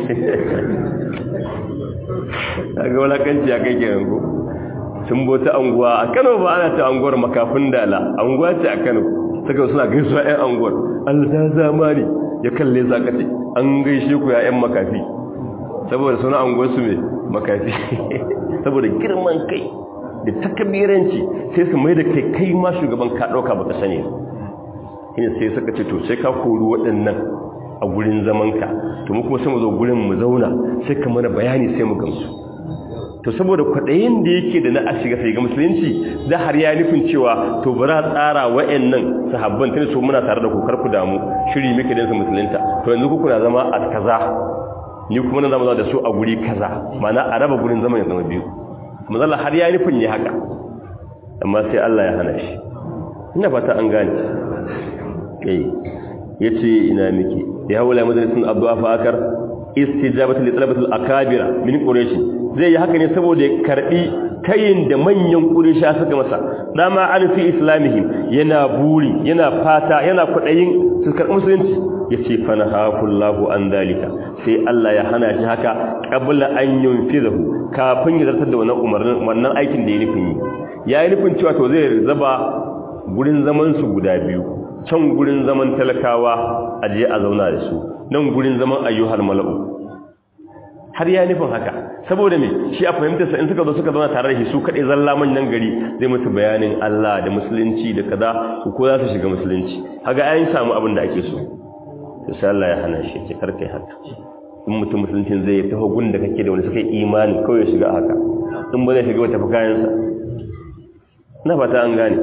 S1: ya ga walakanci ya kai kenan ko sun bota anguwa a kano ba ana ta anguwar makafin dala anguwa ce a kano suka suna gaisuwa 'yan anguwar allah zamani ya kalle za ka ce an gaishe ku ya'yan makafi saboda suna anguwarsu mai makafi saboda girman kai da takabiranci sai su mai da kai kai ma shugaban ka ɗauka baka sani ne sai suka ce to sai ka kori waɗannan a gurin zamanka to mu kuma sai mu zo gurin mu zauna sai ka mana bayani sai mu gamsu to saboda kwaɗayin da yake da na a shiga sai ga musulunci da har ya nufin cewa to bari a tsara wa'annan sahabban tun su muna tare da ku kar ku damu shiri muke dan su musulunta to yanzu ku kuna zama a kaza ni kuma na zama da su a guri kaza mana a raba gurin zaman ya zama biyu manzala har ya nufin ya haka amma sai Allah ya hana shi ina fata an gane eh yace ina miki ya wala madrasin abdu'a fa akar istijabatu li talabatil akabira min quraish zai yi haka ne saboda ya karbi tayin da manyan quraisha suka masa dama an fi islamihim yana buri yana fata yana kudayin su karbi musulunci yace fanahaqullahu an dalika sai Allah ya hana shi haka qabla an yunfizahu kafin ya zartar da wannan umarnin wannan aikin da ya nufin yi ya yi nufin cewa to zai zaba gurin zaman su guda biyu can gurin zaman talakawa a je a zauna da su nan gurin zaman ayyuhal mala'u har ya nufin haka saboda me shi a fahimtar sa in suka zo suka zauna tare da shi su kaɗai zalla manyan gari zai musu bayanin Allah da musulunci da kaza ko za su shiga musulunci haga ayin samu abin da ake so to sai Allah ya hana shi ce karkai haka in mutum musulunci zai taho gun da kake da wani suka yi imani kawai shiga haka in ba zai shiga wata kayansa na fata an gane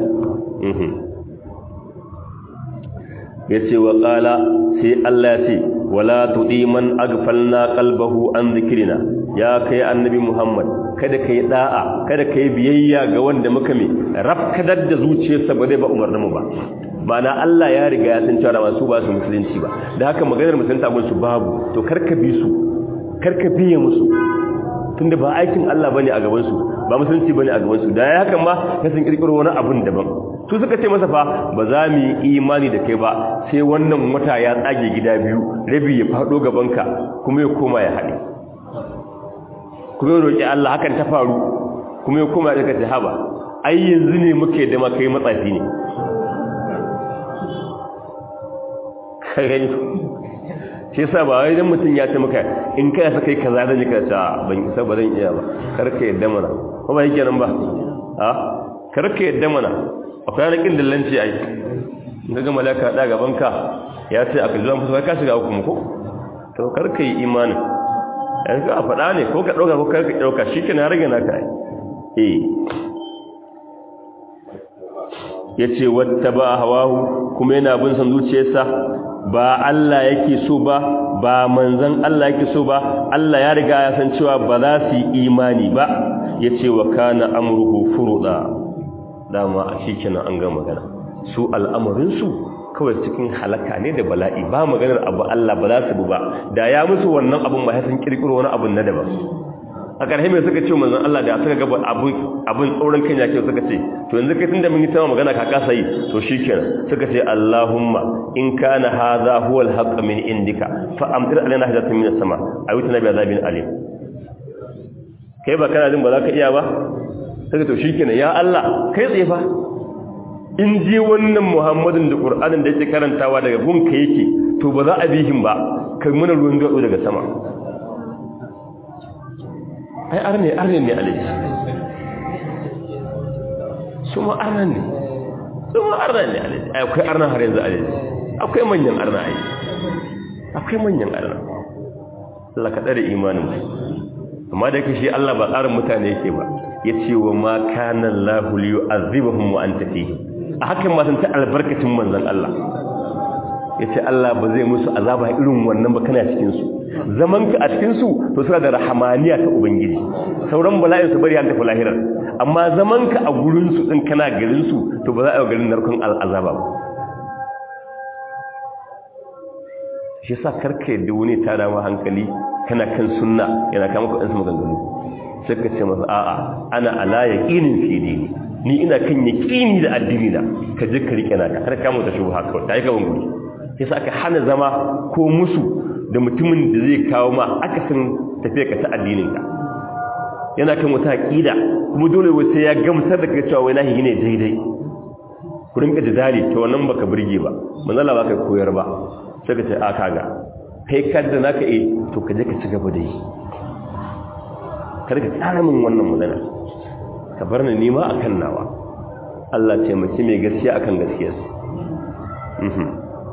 S1: ya ce wa ƙala sai Allah ya ce wala tuɗi man agfalna qalbahu an zikirina ya kai annabi Muhammad kada kai da'a kada kai biyayya ga wanda muka me rafkadar da zuciyarsa ba zai ba umarnin mu ba ma'ana Allah ya riga ya san cewa masu ba su musulunci ba da haka maganar musulunci abin su babu to karka bi su karka biye musu tunda ba aikin Allah bane a gaban su ba musulunci bane a gaban su da ya hakan ma ya san kirkiro wani abun daban su suka ce masa fa ba za mu yi imani da kai ba sai wannan wata ya tsage gida biyu rabi ya fado gabanka kuma ya koma ya haɗe kuma ya roƙi Allah hakan ta faru kuma ya koma ya kace haba ai yanzu ne muke da makai matsafi ne kai shi yasa ba wai dan mutun ya ce maka in kai sa kai kaza dan ka ta ban isa ba zan iya ba karka yadda mana ko ba yake nan ba ha karka yadda mana akwai rakin dillanci ai daga malaka da gaban ka ya ce aka zuwa musu ka shiga hukumu ko to karka yi imani ai ka faɗa ne ko ka dauka ko karka dauka shikenan rage naka ai eh yace wattaba hawahu kuma yana bin san zuciyarsa ba Allah yake so ba ba manzon Allah yake so ba Allah ya riga ya san cewa ba za su yi imani ba yace wa kana amruhu furuda dama a shikenan an ga magana su al'amarin su kawai cikin halaka ne da bala'i ba maganar abu Allah ba za su bu ba da ya musu wannan abun ba sun kirkiro wani abun na daban a ƙarshe mai suka ce manzon Allah da suka gaba abun abun tsoron kan yake suka ce to yanzu kai tunda mun yi tama magana ka kasa yi to shikenan suka ce Allahumma in kana hadha huwa al-haqq min indika fa amtir alaina hajatan min as-sama ayutuna bi azabin alim kai ba kana jin ba za ka iya ba suka to shikenan ya Allah kai tsaye fa in ji wannan Muhammadin da Qur'anin da yake karantawa daga gunka yake to ba za a bihin ba kai mana ruwan gado daga sama ai arne arne ne alaji su ma arnan ne su ma arnan ne alaji akwai arnan har yanzu alaji akwai manyan arna ai akwai manyan arna Allah ka tsare imanin mu amma da yake shi Allah ba tsarin mutane yake ba yace wa ma kana Allahu li yu'adhibahum wa anta fihi a hakan ma san ta albarkacin manzon Allah yace Allah ba zai musu azaba irin wannan ba kana cikin su zaman ka a cikin su to suna da rahamaniya ta ubangiji sauran bala'in su bari an tafi lahirar amma zaman ka a gurin su din kana garin su to ba za a yi garin narkon al'azaba ba shi yasa karka yadda wani ta dama hankali kana kan sunna yana kama kuɗin su maganganu sai ka ce masa a'a ana ala yaqinin fi dini ni ina kan yaqini da addini na ka je ka rike naka kar ka mu ta shubha kawai kai ka banguri yasa aka hana zama ko musu da mutumin da zai kawo ma akasin tafiya ka ta addinin ka yana kan wata aqida kuma dole wai sai ya gamsar da kai cewa wai nahi ne daidai ku rinka jidali to wannan baka burge ba manzala baka koyar ba sai ka ce a kaga kai kadda naka eh to ka je ka ci gaba da yi kada ka tsara min wannan magana ka bar ni nima akan nawa Allah taimaki mai gaskiya akan gaskiyarsa mhm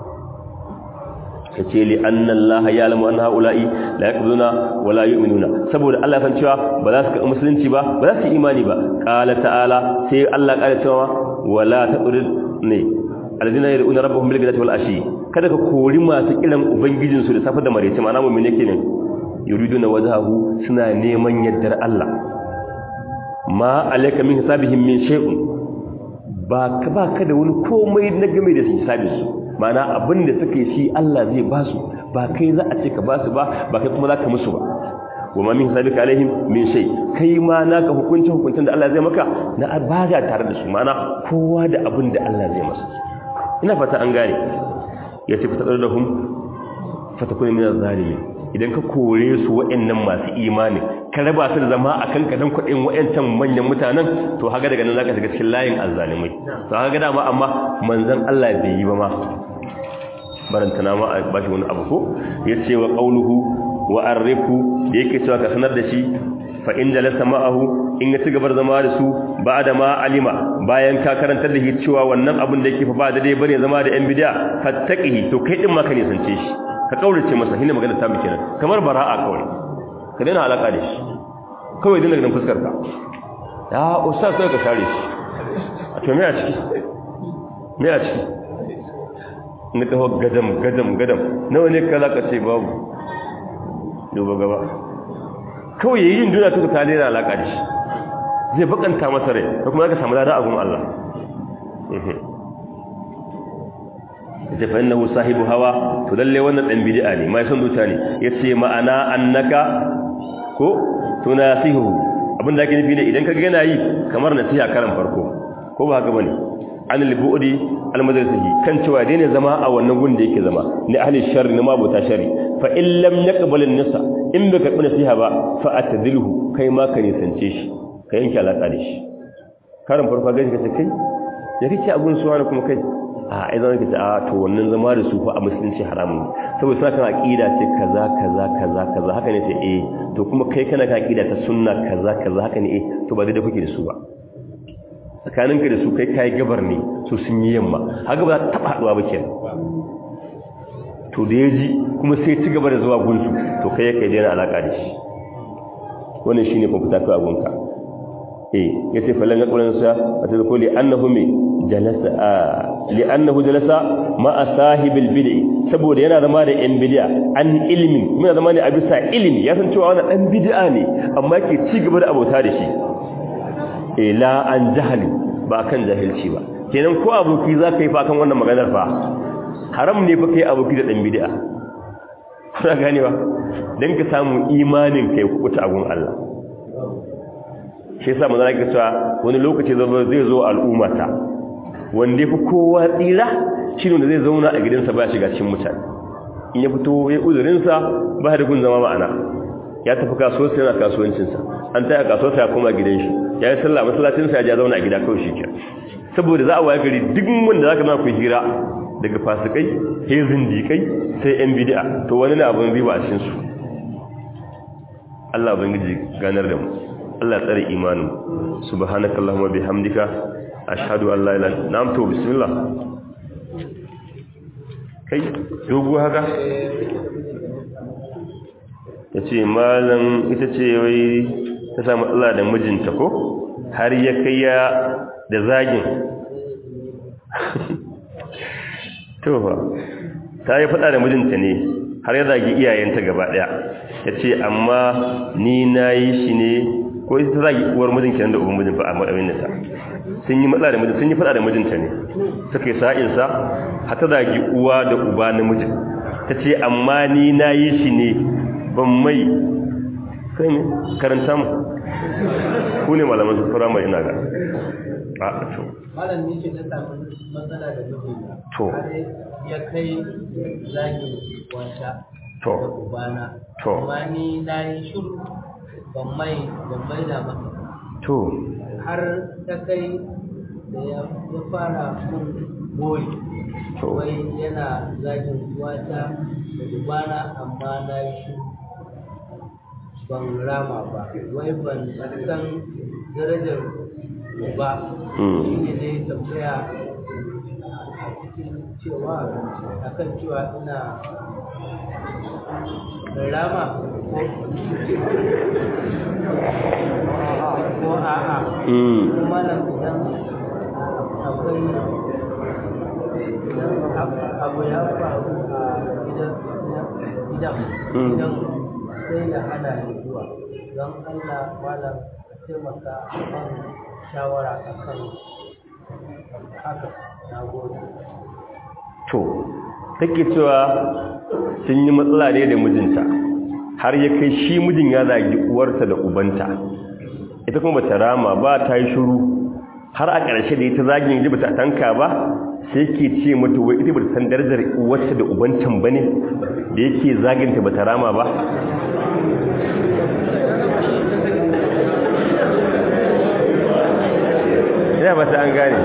S1: kace li anna Allah ya'lamu anna haula'i la yaquluna wa la yu'minuna saboda Allah san cewa ba za su ka musulunci ba ba za su imani ba qala ta'ala sai Allah qala cewa wala taqrid ne alladhina yad'una rabbahum bil ghadati wal ashi kada ka kori masu kiran ubangijinsu da safa da marece ma'ana mu'mini kenan yuriduna wajhahu suna neman yaddar Allah ma alayka min hisabihim min shay'un ba ka ba ka da wani komai na game da hisabin su ma'ana abin da suka yi shi Allah zai ba su ba kai za a ce ka ba su ba ba kai kuma za ka musu ba wa ma min hisabika alaihim min shay kai ma naka hukuncin hukuncin da Allah zai maka na abaga tare da su ma'ana kowa da abin da Allah zai masa ina fata an gane ya ce fitar da hum fatakuni min az-zalimin idan ka kore su waɗannan masu imani ka raba su da zama a kanka don kuɗin waɗancan manyan mutanen to haka daga nan za ka shiga cikin layin azzalimai to haka dama amma manzan Allah bai yi ba ma barantana ma a bashi wani abu ko ya ce wa ƙauluhu wa arrifu da yake cewa ka sanar da shi fa in jalasa ma'ahu in ya ci gaba da zama da su ba da ma alima bayan ka karantar da shi cewa wannan abin da yake fa ba da dai bane zama da yan bid'a fattaqihi to kai din ma ka nisance shi ka kaurace masa hinne magana ta miki nan kamar bara'a kawai ka daina alaka da shi kawai dinga ganin fuskar ka ya ustaz sai ka share shi a to me a ciki me a ciki na taho gadam gadam gadam nawa ne ka zaka ce babu duba gaba kawai yayin duniya ta ka daina alaka da shi zai bakanta masa rai ko kuma zaka samu lada a gun Allah yace fa innahu sahibu hawa to lalle wannan dan bid'a ne mai son zuciya ne yace ma'ana annaka ko tunasihu abinda ake nufi ne idan ka ga yana yi kamar nasiha karan farko ko ba haka bane an al-bu'di al-madrasahi kan cewa dai ne zama a wannan gun da yake zama ni ahli sharri na mabuta sharri fa in lam yaqbal an-nasa in baka karbi nasiha ba fa atadilhu kai ma ka nisance shi ka yanke alaka da shi karan farko ga shi kai ya kike abun suwa kuma kai a ai zama kace a to wannan zama da su fa a musulunci haramun saboda suna kan aqida ce kaza kaza kaza kaza haka ne sai eh to kuma kai kana kan aqida ta sunna kaza kaza haka ne eh to ba dai da kuke da su ba tsakaninka da su kai kai gabar ne su sun yi yamma haka ba za ta taba haduwa ba kenan to da yaji kuma sai ci gaba da zuwa gunsu to kai kai daina alaka da shi wannan shine fa fita kai abunka eh yace falan ga kullun sa wata ko li annahu mi jalasa li annahu jalasa ma sahibil bid'i saboda yana zama da yan bid'a an ilmi muna zama ne a bisa ilimi ya san cewa wannan dan bid'a ne amma ke ci gaba da abota da shi eh la an jahali ba kan jahilci ba kenan ko aboki za ka yi fa kan wannan maganar fa haram ne fa kai aboki da dan bid'a kuna ganewa dan ka samu imanin kai kuta agun Allah shi yasa manzo yake cewa wani lokaci zai zo al'umma ta wanda yafi kowa tsira shine wanda zai zauna a gidansa ba shiga cikin mutane in ya fito ya uzurin sa ba da gun zama ma'ana ya tafi kasuwar sa yana kasuwancin sa an taya kasuwar sa ya koma gidan shi ya yi sallah masallacin sa ya ja zauna a gida kawai shikenan saboda za a waye gari duk wanda zaka ma ku hira daga fasikai sai zindikai sai yan bid'a to wani ne abun riba a cikin su Allah ubangiji ganar da mu Allah tsare imanin subhanakallahumma bihamdika ashhadu an la ilaha illa anta na'am to bismillah kai dogo haka yace malam ita ce wai ta samu Allah da mijinta ko har ya kai ya da zagin to fa ta yi fada da mijinta ne har ya zagi iyayenta gaba daya yace amma ni nayi shi ne ko ita zagi uwar mijin kenan da uban mijin fa a madawin ta sun yi matsala da mijin sun yi fada da mijinta ne suka yi sa'in sa har ta zagi uwa da uba na mijin tace amma ni nayi shi ne ban mai kai ne karanta mu ku ne malaman su firamare ina ga a to
S2: malam ne ce ta samu matsala da mijina
S1: To.
S2: har ya kai zagin wata
S1: To.
S2: da ubana
S1: To.
S2: amma ni na yi shiru ban mai ban mai da masa
S1: to
S2: har ta kai da ya ya fara mun goyi
S1: To.
S2: wai yana zagin wata da ubana amma na yi shiru ban rama ba wai ban san darajar ba
S1: Mm.
S2: shi ne dai tambaya a cikin cewa akan cewa ina rama ko ko a'a
S1: mm
S2: kuma nan idan akwai abu ya faru a gidan gidan
S1: Mm.
S2: gidan sai da hana ni zuwa don Allah malam ka taimaka kan shawara akan haka na gode
S1: to take cewa sun yi matsala ne da mijinta har ya kai shi mijin ya zagi uwarta da ubanta ita kuma bata rama ba ta yi shiru har a ƙarshe da ita zagin ji bata tanka ba sai ke ce mata wai ita bata san darajar uwarta da ubantan bane da yake zaginta bata rama ba ya ba ta an gane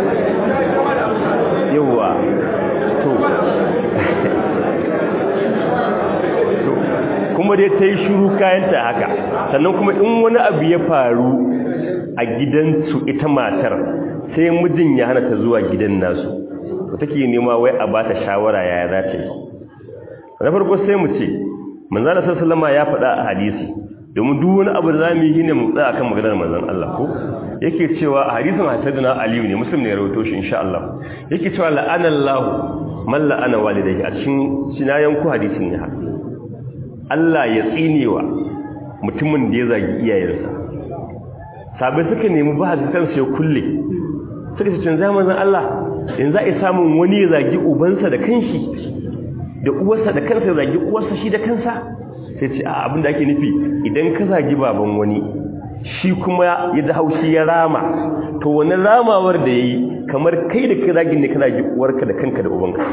S1: yawwa to to kuma kuma dai ta yi shuru kayanta haka sannan kuma in wani abu ya faru a gidansu ita matar sai mijin ya hana ta zuwa gidan nasu to take nema wai a bata shawara yaya za ta yi na farko sai mu ce manzana sallama ya faɗa a hadisi domin duk wani abu da za mu yi ne mu tsaya akan maganar manzon Allah ko yake cewa a hadisin hadithuna aliyu ne muslim ne ya rawaito shi insha Allah yake cewa la'anallahu man la'ana walidayhi a cikin sinayen ku hadisin ne haka Allah ya tsinewa mutumin da ya zagi iyayensa sabai suka nemi ba da kansu ya kulle suka ce cin zamanin Allah in za a samun wani ya zagi ubansa da kanshi da uwarsa da kansa ya zagi uwarsa shi da kansa sai ce a abinda ake nufi idan ka zagi baban wani shi kuma ya da haushi ya rama to wani ramawar da ya yi kamar kai da ka zagi ne ka zagi uwarka da kanka da ubanka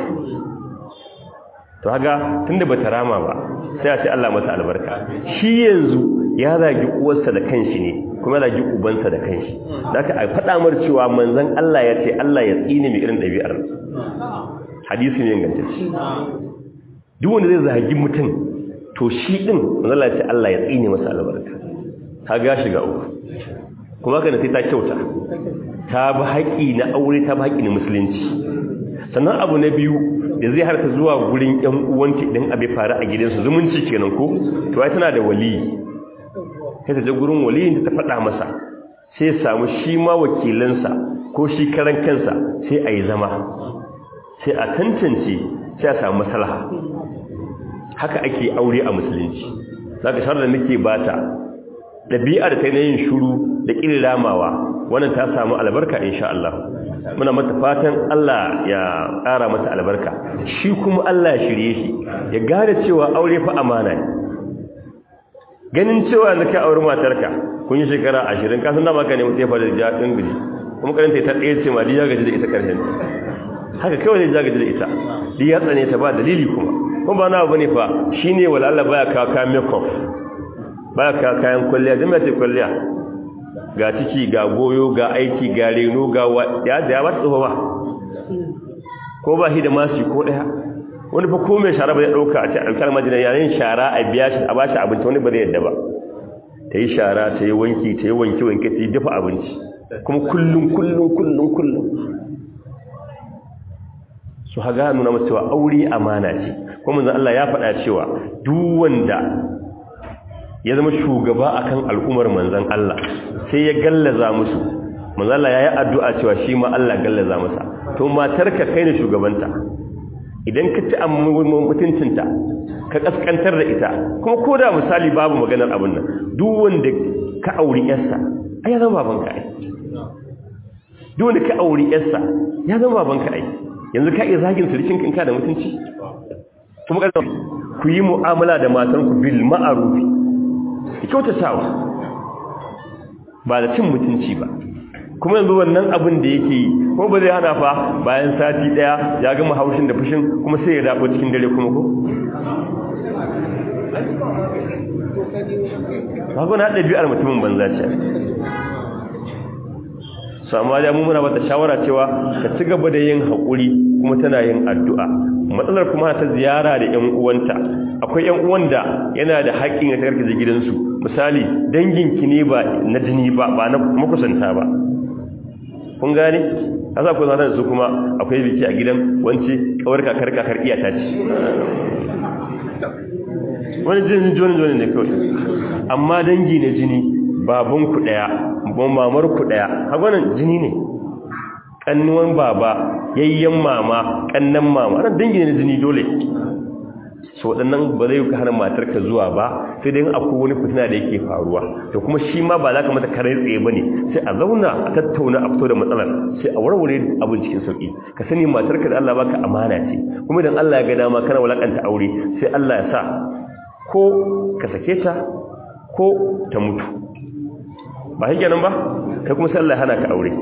S1: to haga tunda bata rama ba sai a ce Allah mata albarka shi yanzu ya zagi uwarsa da kanshi ne kuma ya zagi ubansa da kanshi zaka a faɗa mar cewa manzon Allah ya ce Allah ya tsine mai irin ɗabi'ar hadisi ne ingantacce duk wanda zai zagi mutum to shi din manzon Allah ya ce Allah ya tsine masa albarka ka ga shiga uku kuma kana sai ta kyauta ta bi haƙi na aure ta bi haƙi na musulunci sannan abu na biyu da zai harta zuwa gurin ƴan uwanta idan abe faru a gidansu zumunci kenan ko to ai tana da waliyi sai ta je gurin waliyin ta faɗa masa sai ya samu shi ma wakilansa ko shi karan kansa sai a yi zama sai a tantance sai a samu maslaha haka ake aure a musulunci zaka sharar da nake bata ɗabi'ar ta yin shuru da ƙirin ramawa wannan ta samu albarka insha Allah muna mata fatan Allah ya ƙara mata albarka shi kuma Allah ya shirye shi ya gane cewa aure fa amana ne ganin cewa da ka auri matarka kun yi shekara ashirin kasan da maka ne mutu ya fara da jaɗin gaji kuma karanta ta ɗaya ce ma ya gaji da ita ƙarshen haka kawai ne ya gaji da ita ya tsane ta ba dalili kuma kuma ba na abu ne fa shine wala Allah baya kawo kayan makeup ba ka kayan kwalliya jami'a ce kwalliya ga ciki ga goyo ga aiki ga reno ga ya da ya ba tsoho ba ko ba shi da masu ko daya wani fa ko mai shara ba ya dauka a ce alkar majina yayin shara a biya shi a bashi abinci wani ba zai yadda ba ta yi shara ta yi wanki ta yi wanki wanki ta yi dafa abinci kuma kullum kullum kullum kullum su haga nuna masu cewa aure amana ce kuma manzon Allah ya faɗa cewa duk wanda ya zama shugaba akan al'umar manzan Allah sai ya gallaza musu manzan Allah ya yi addu'a cewa shi ma Allah gallaza masa to matarka kai ne shugabanta idan ka ci mutuncinta ka kaskantar da ita kuma ko da misali babu maganar abin nan duk wanda ka auri yarsa ai ya zama babanka ai duk wanda ka auri yarsa ya zama babanka ai yanzu ka iya zagin surikin kinka da mutunci kuma ku yi mu'amala da matanku bil ma'arufi kyautatawa ba da cin mutunci ba kuma yanzu wannan abin da yake yi ko ba zai hana fa bayan sati daya ya gama haushin da fushin kuma sai ya dabo cikin dare kuma ko ba ko na ɗabi'ar mutumin banza ce su amma da mu muna bata shawara cewa ka ci gaba da yin haƙuri kuma tana yin addu'a matsalar kuma ta ziyara da ƴan uwanta akwai ƴan uwan da yana da haƙƙin ya tarkace gidansu misali danginki ne ba na jini ba ba na makusanta ba kun gane asa ku zata su kuma akwai biki a gidan wance kawar kakar kakar iyata ce wani jini joni joni ne kawai amma dangi na jini babanku ɗaya mamarku ɗaya hagwanan jini ne ƙannuwan baba yayyen mama ƙannan mama ran dangi ne jini dole so waɗannan ba zai ka hana matarka zuwa ba sai dai akwai wani fitina da yake faruwa to kuma shi ma ba za ka mata kare tsaye ba ne sai a zauna a tattauna a fito da matsalar sai a warware abin cikin sauƙi ka sani matarka da Allah baka amana ce kuma idan Allah ya ga dama kana walakanta aure sai Allah ya sa ko ka sake ta ko ta mutu ba shi kenan ba kai kuma sai Allah ya hana ka aure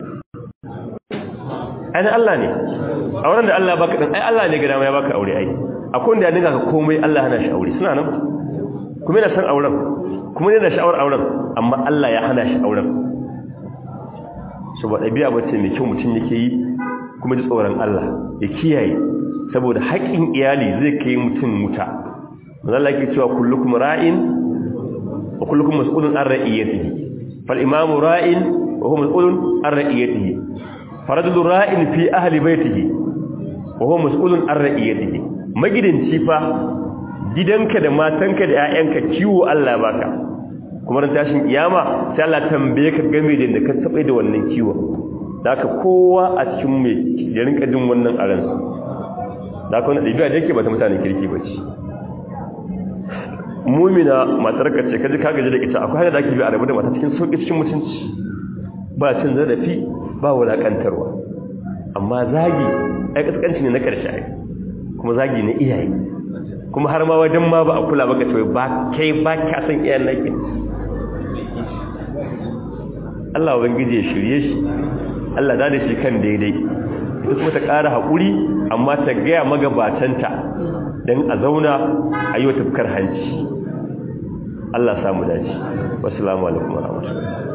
S1: ai Allah ne auren da Allah baka din ai Allah ne ga dama ya baka aure ai akwai wanda ya dinga ka komai Allah hana shi aure suna nan kuma yana san auren kuma yana sha'awar auren amma Allah ya hana shi auren saboda biya bace mai kyau mutum yake yi kuma ji tsoron Allah ya kiyaye saboda haƙƙin iyali zai kai mutum wuta Allah yake cewa kullukum ra'in wa kullukum mas'ulun an ra'iyatihi fal imamu ra'in wa huwa mas'ulun an ra'iyatihi faradul ra'in fi ahli baitihi wa huwa mas'ulun an ra'iyatihi magidanci fa gidanka da matanka da ƴaƴanka kiwo Allah baka kuma ran tashin kiyama sai Allah tambaye ka game da ka tabe da wannan kiwo haka kowa a cikin me ya rinka jin wannan aran da kuma dabi'a da yake ba ta mutanen kirki bace mumina matar ka ce kaji ka gaji da ita akwai hanyar da ake bi a rabu da mata cikin sauki cikin mutunci ba cin zarafi ba wulakantarwa amma zagi ai kaskanci ne na karshe ai kuma zagi ne iyaye kuma har ma wajen ma ba a kula baka cewa ba kai ba ka san iyayen nake Allah ubangiji ya shirye shi Allah da shi kan daidai ita kuma ta ƙara haƙuri amma ta gaya magabatanta don a zauna a yi wa tafkar hanci Allah samu dace wasu alaikum wa rahmatullahi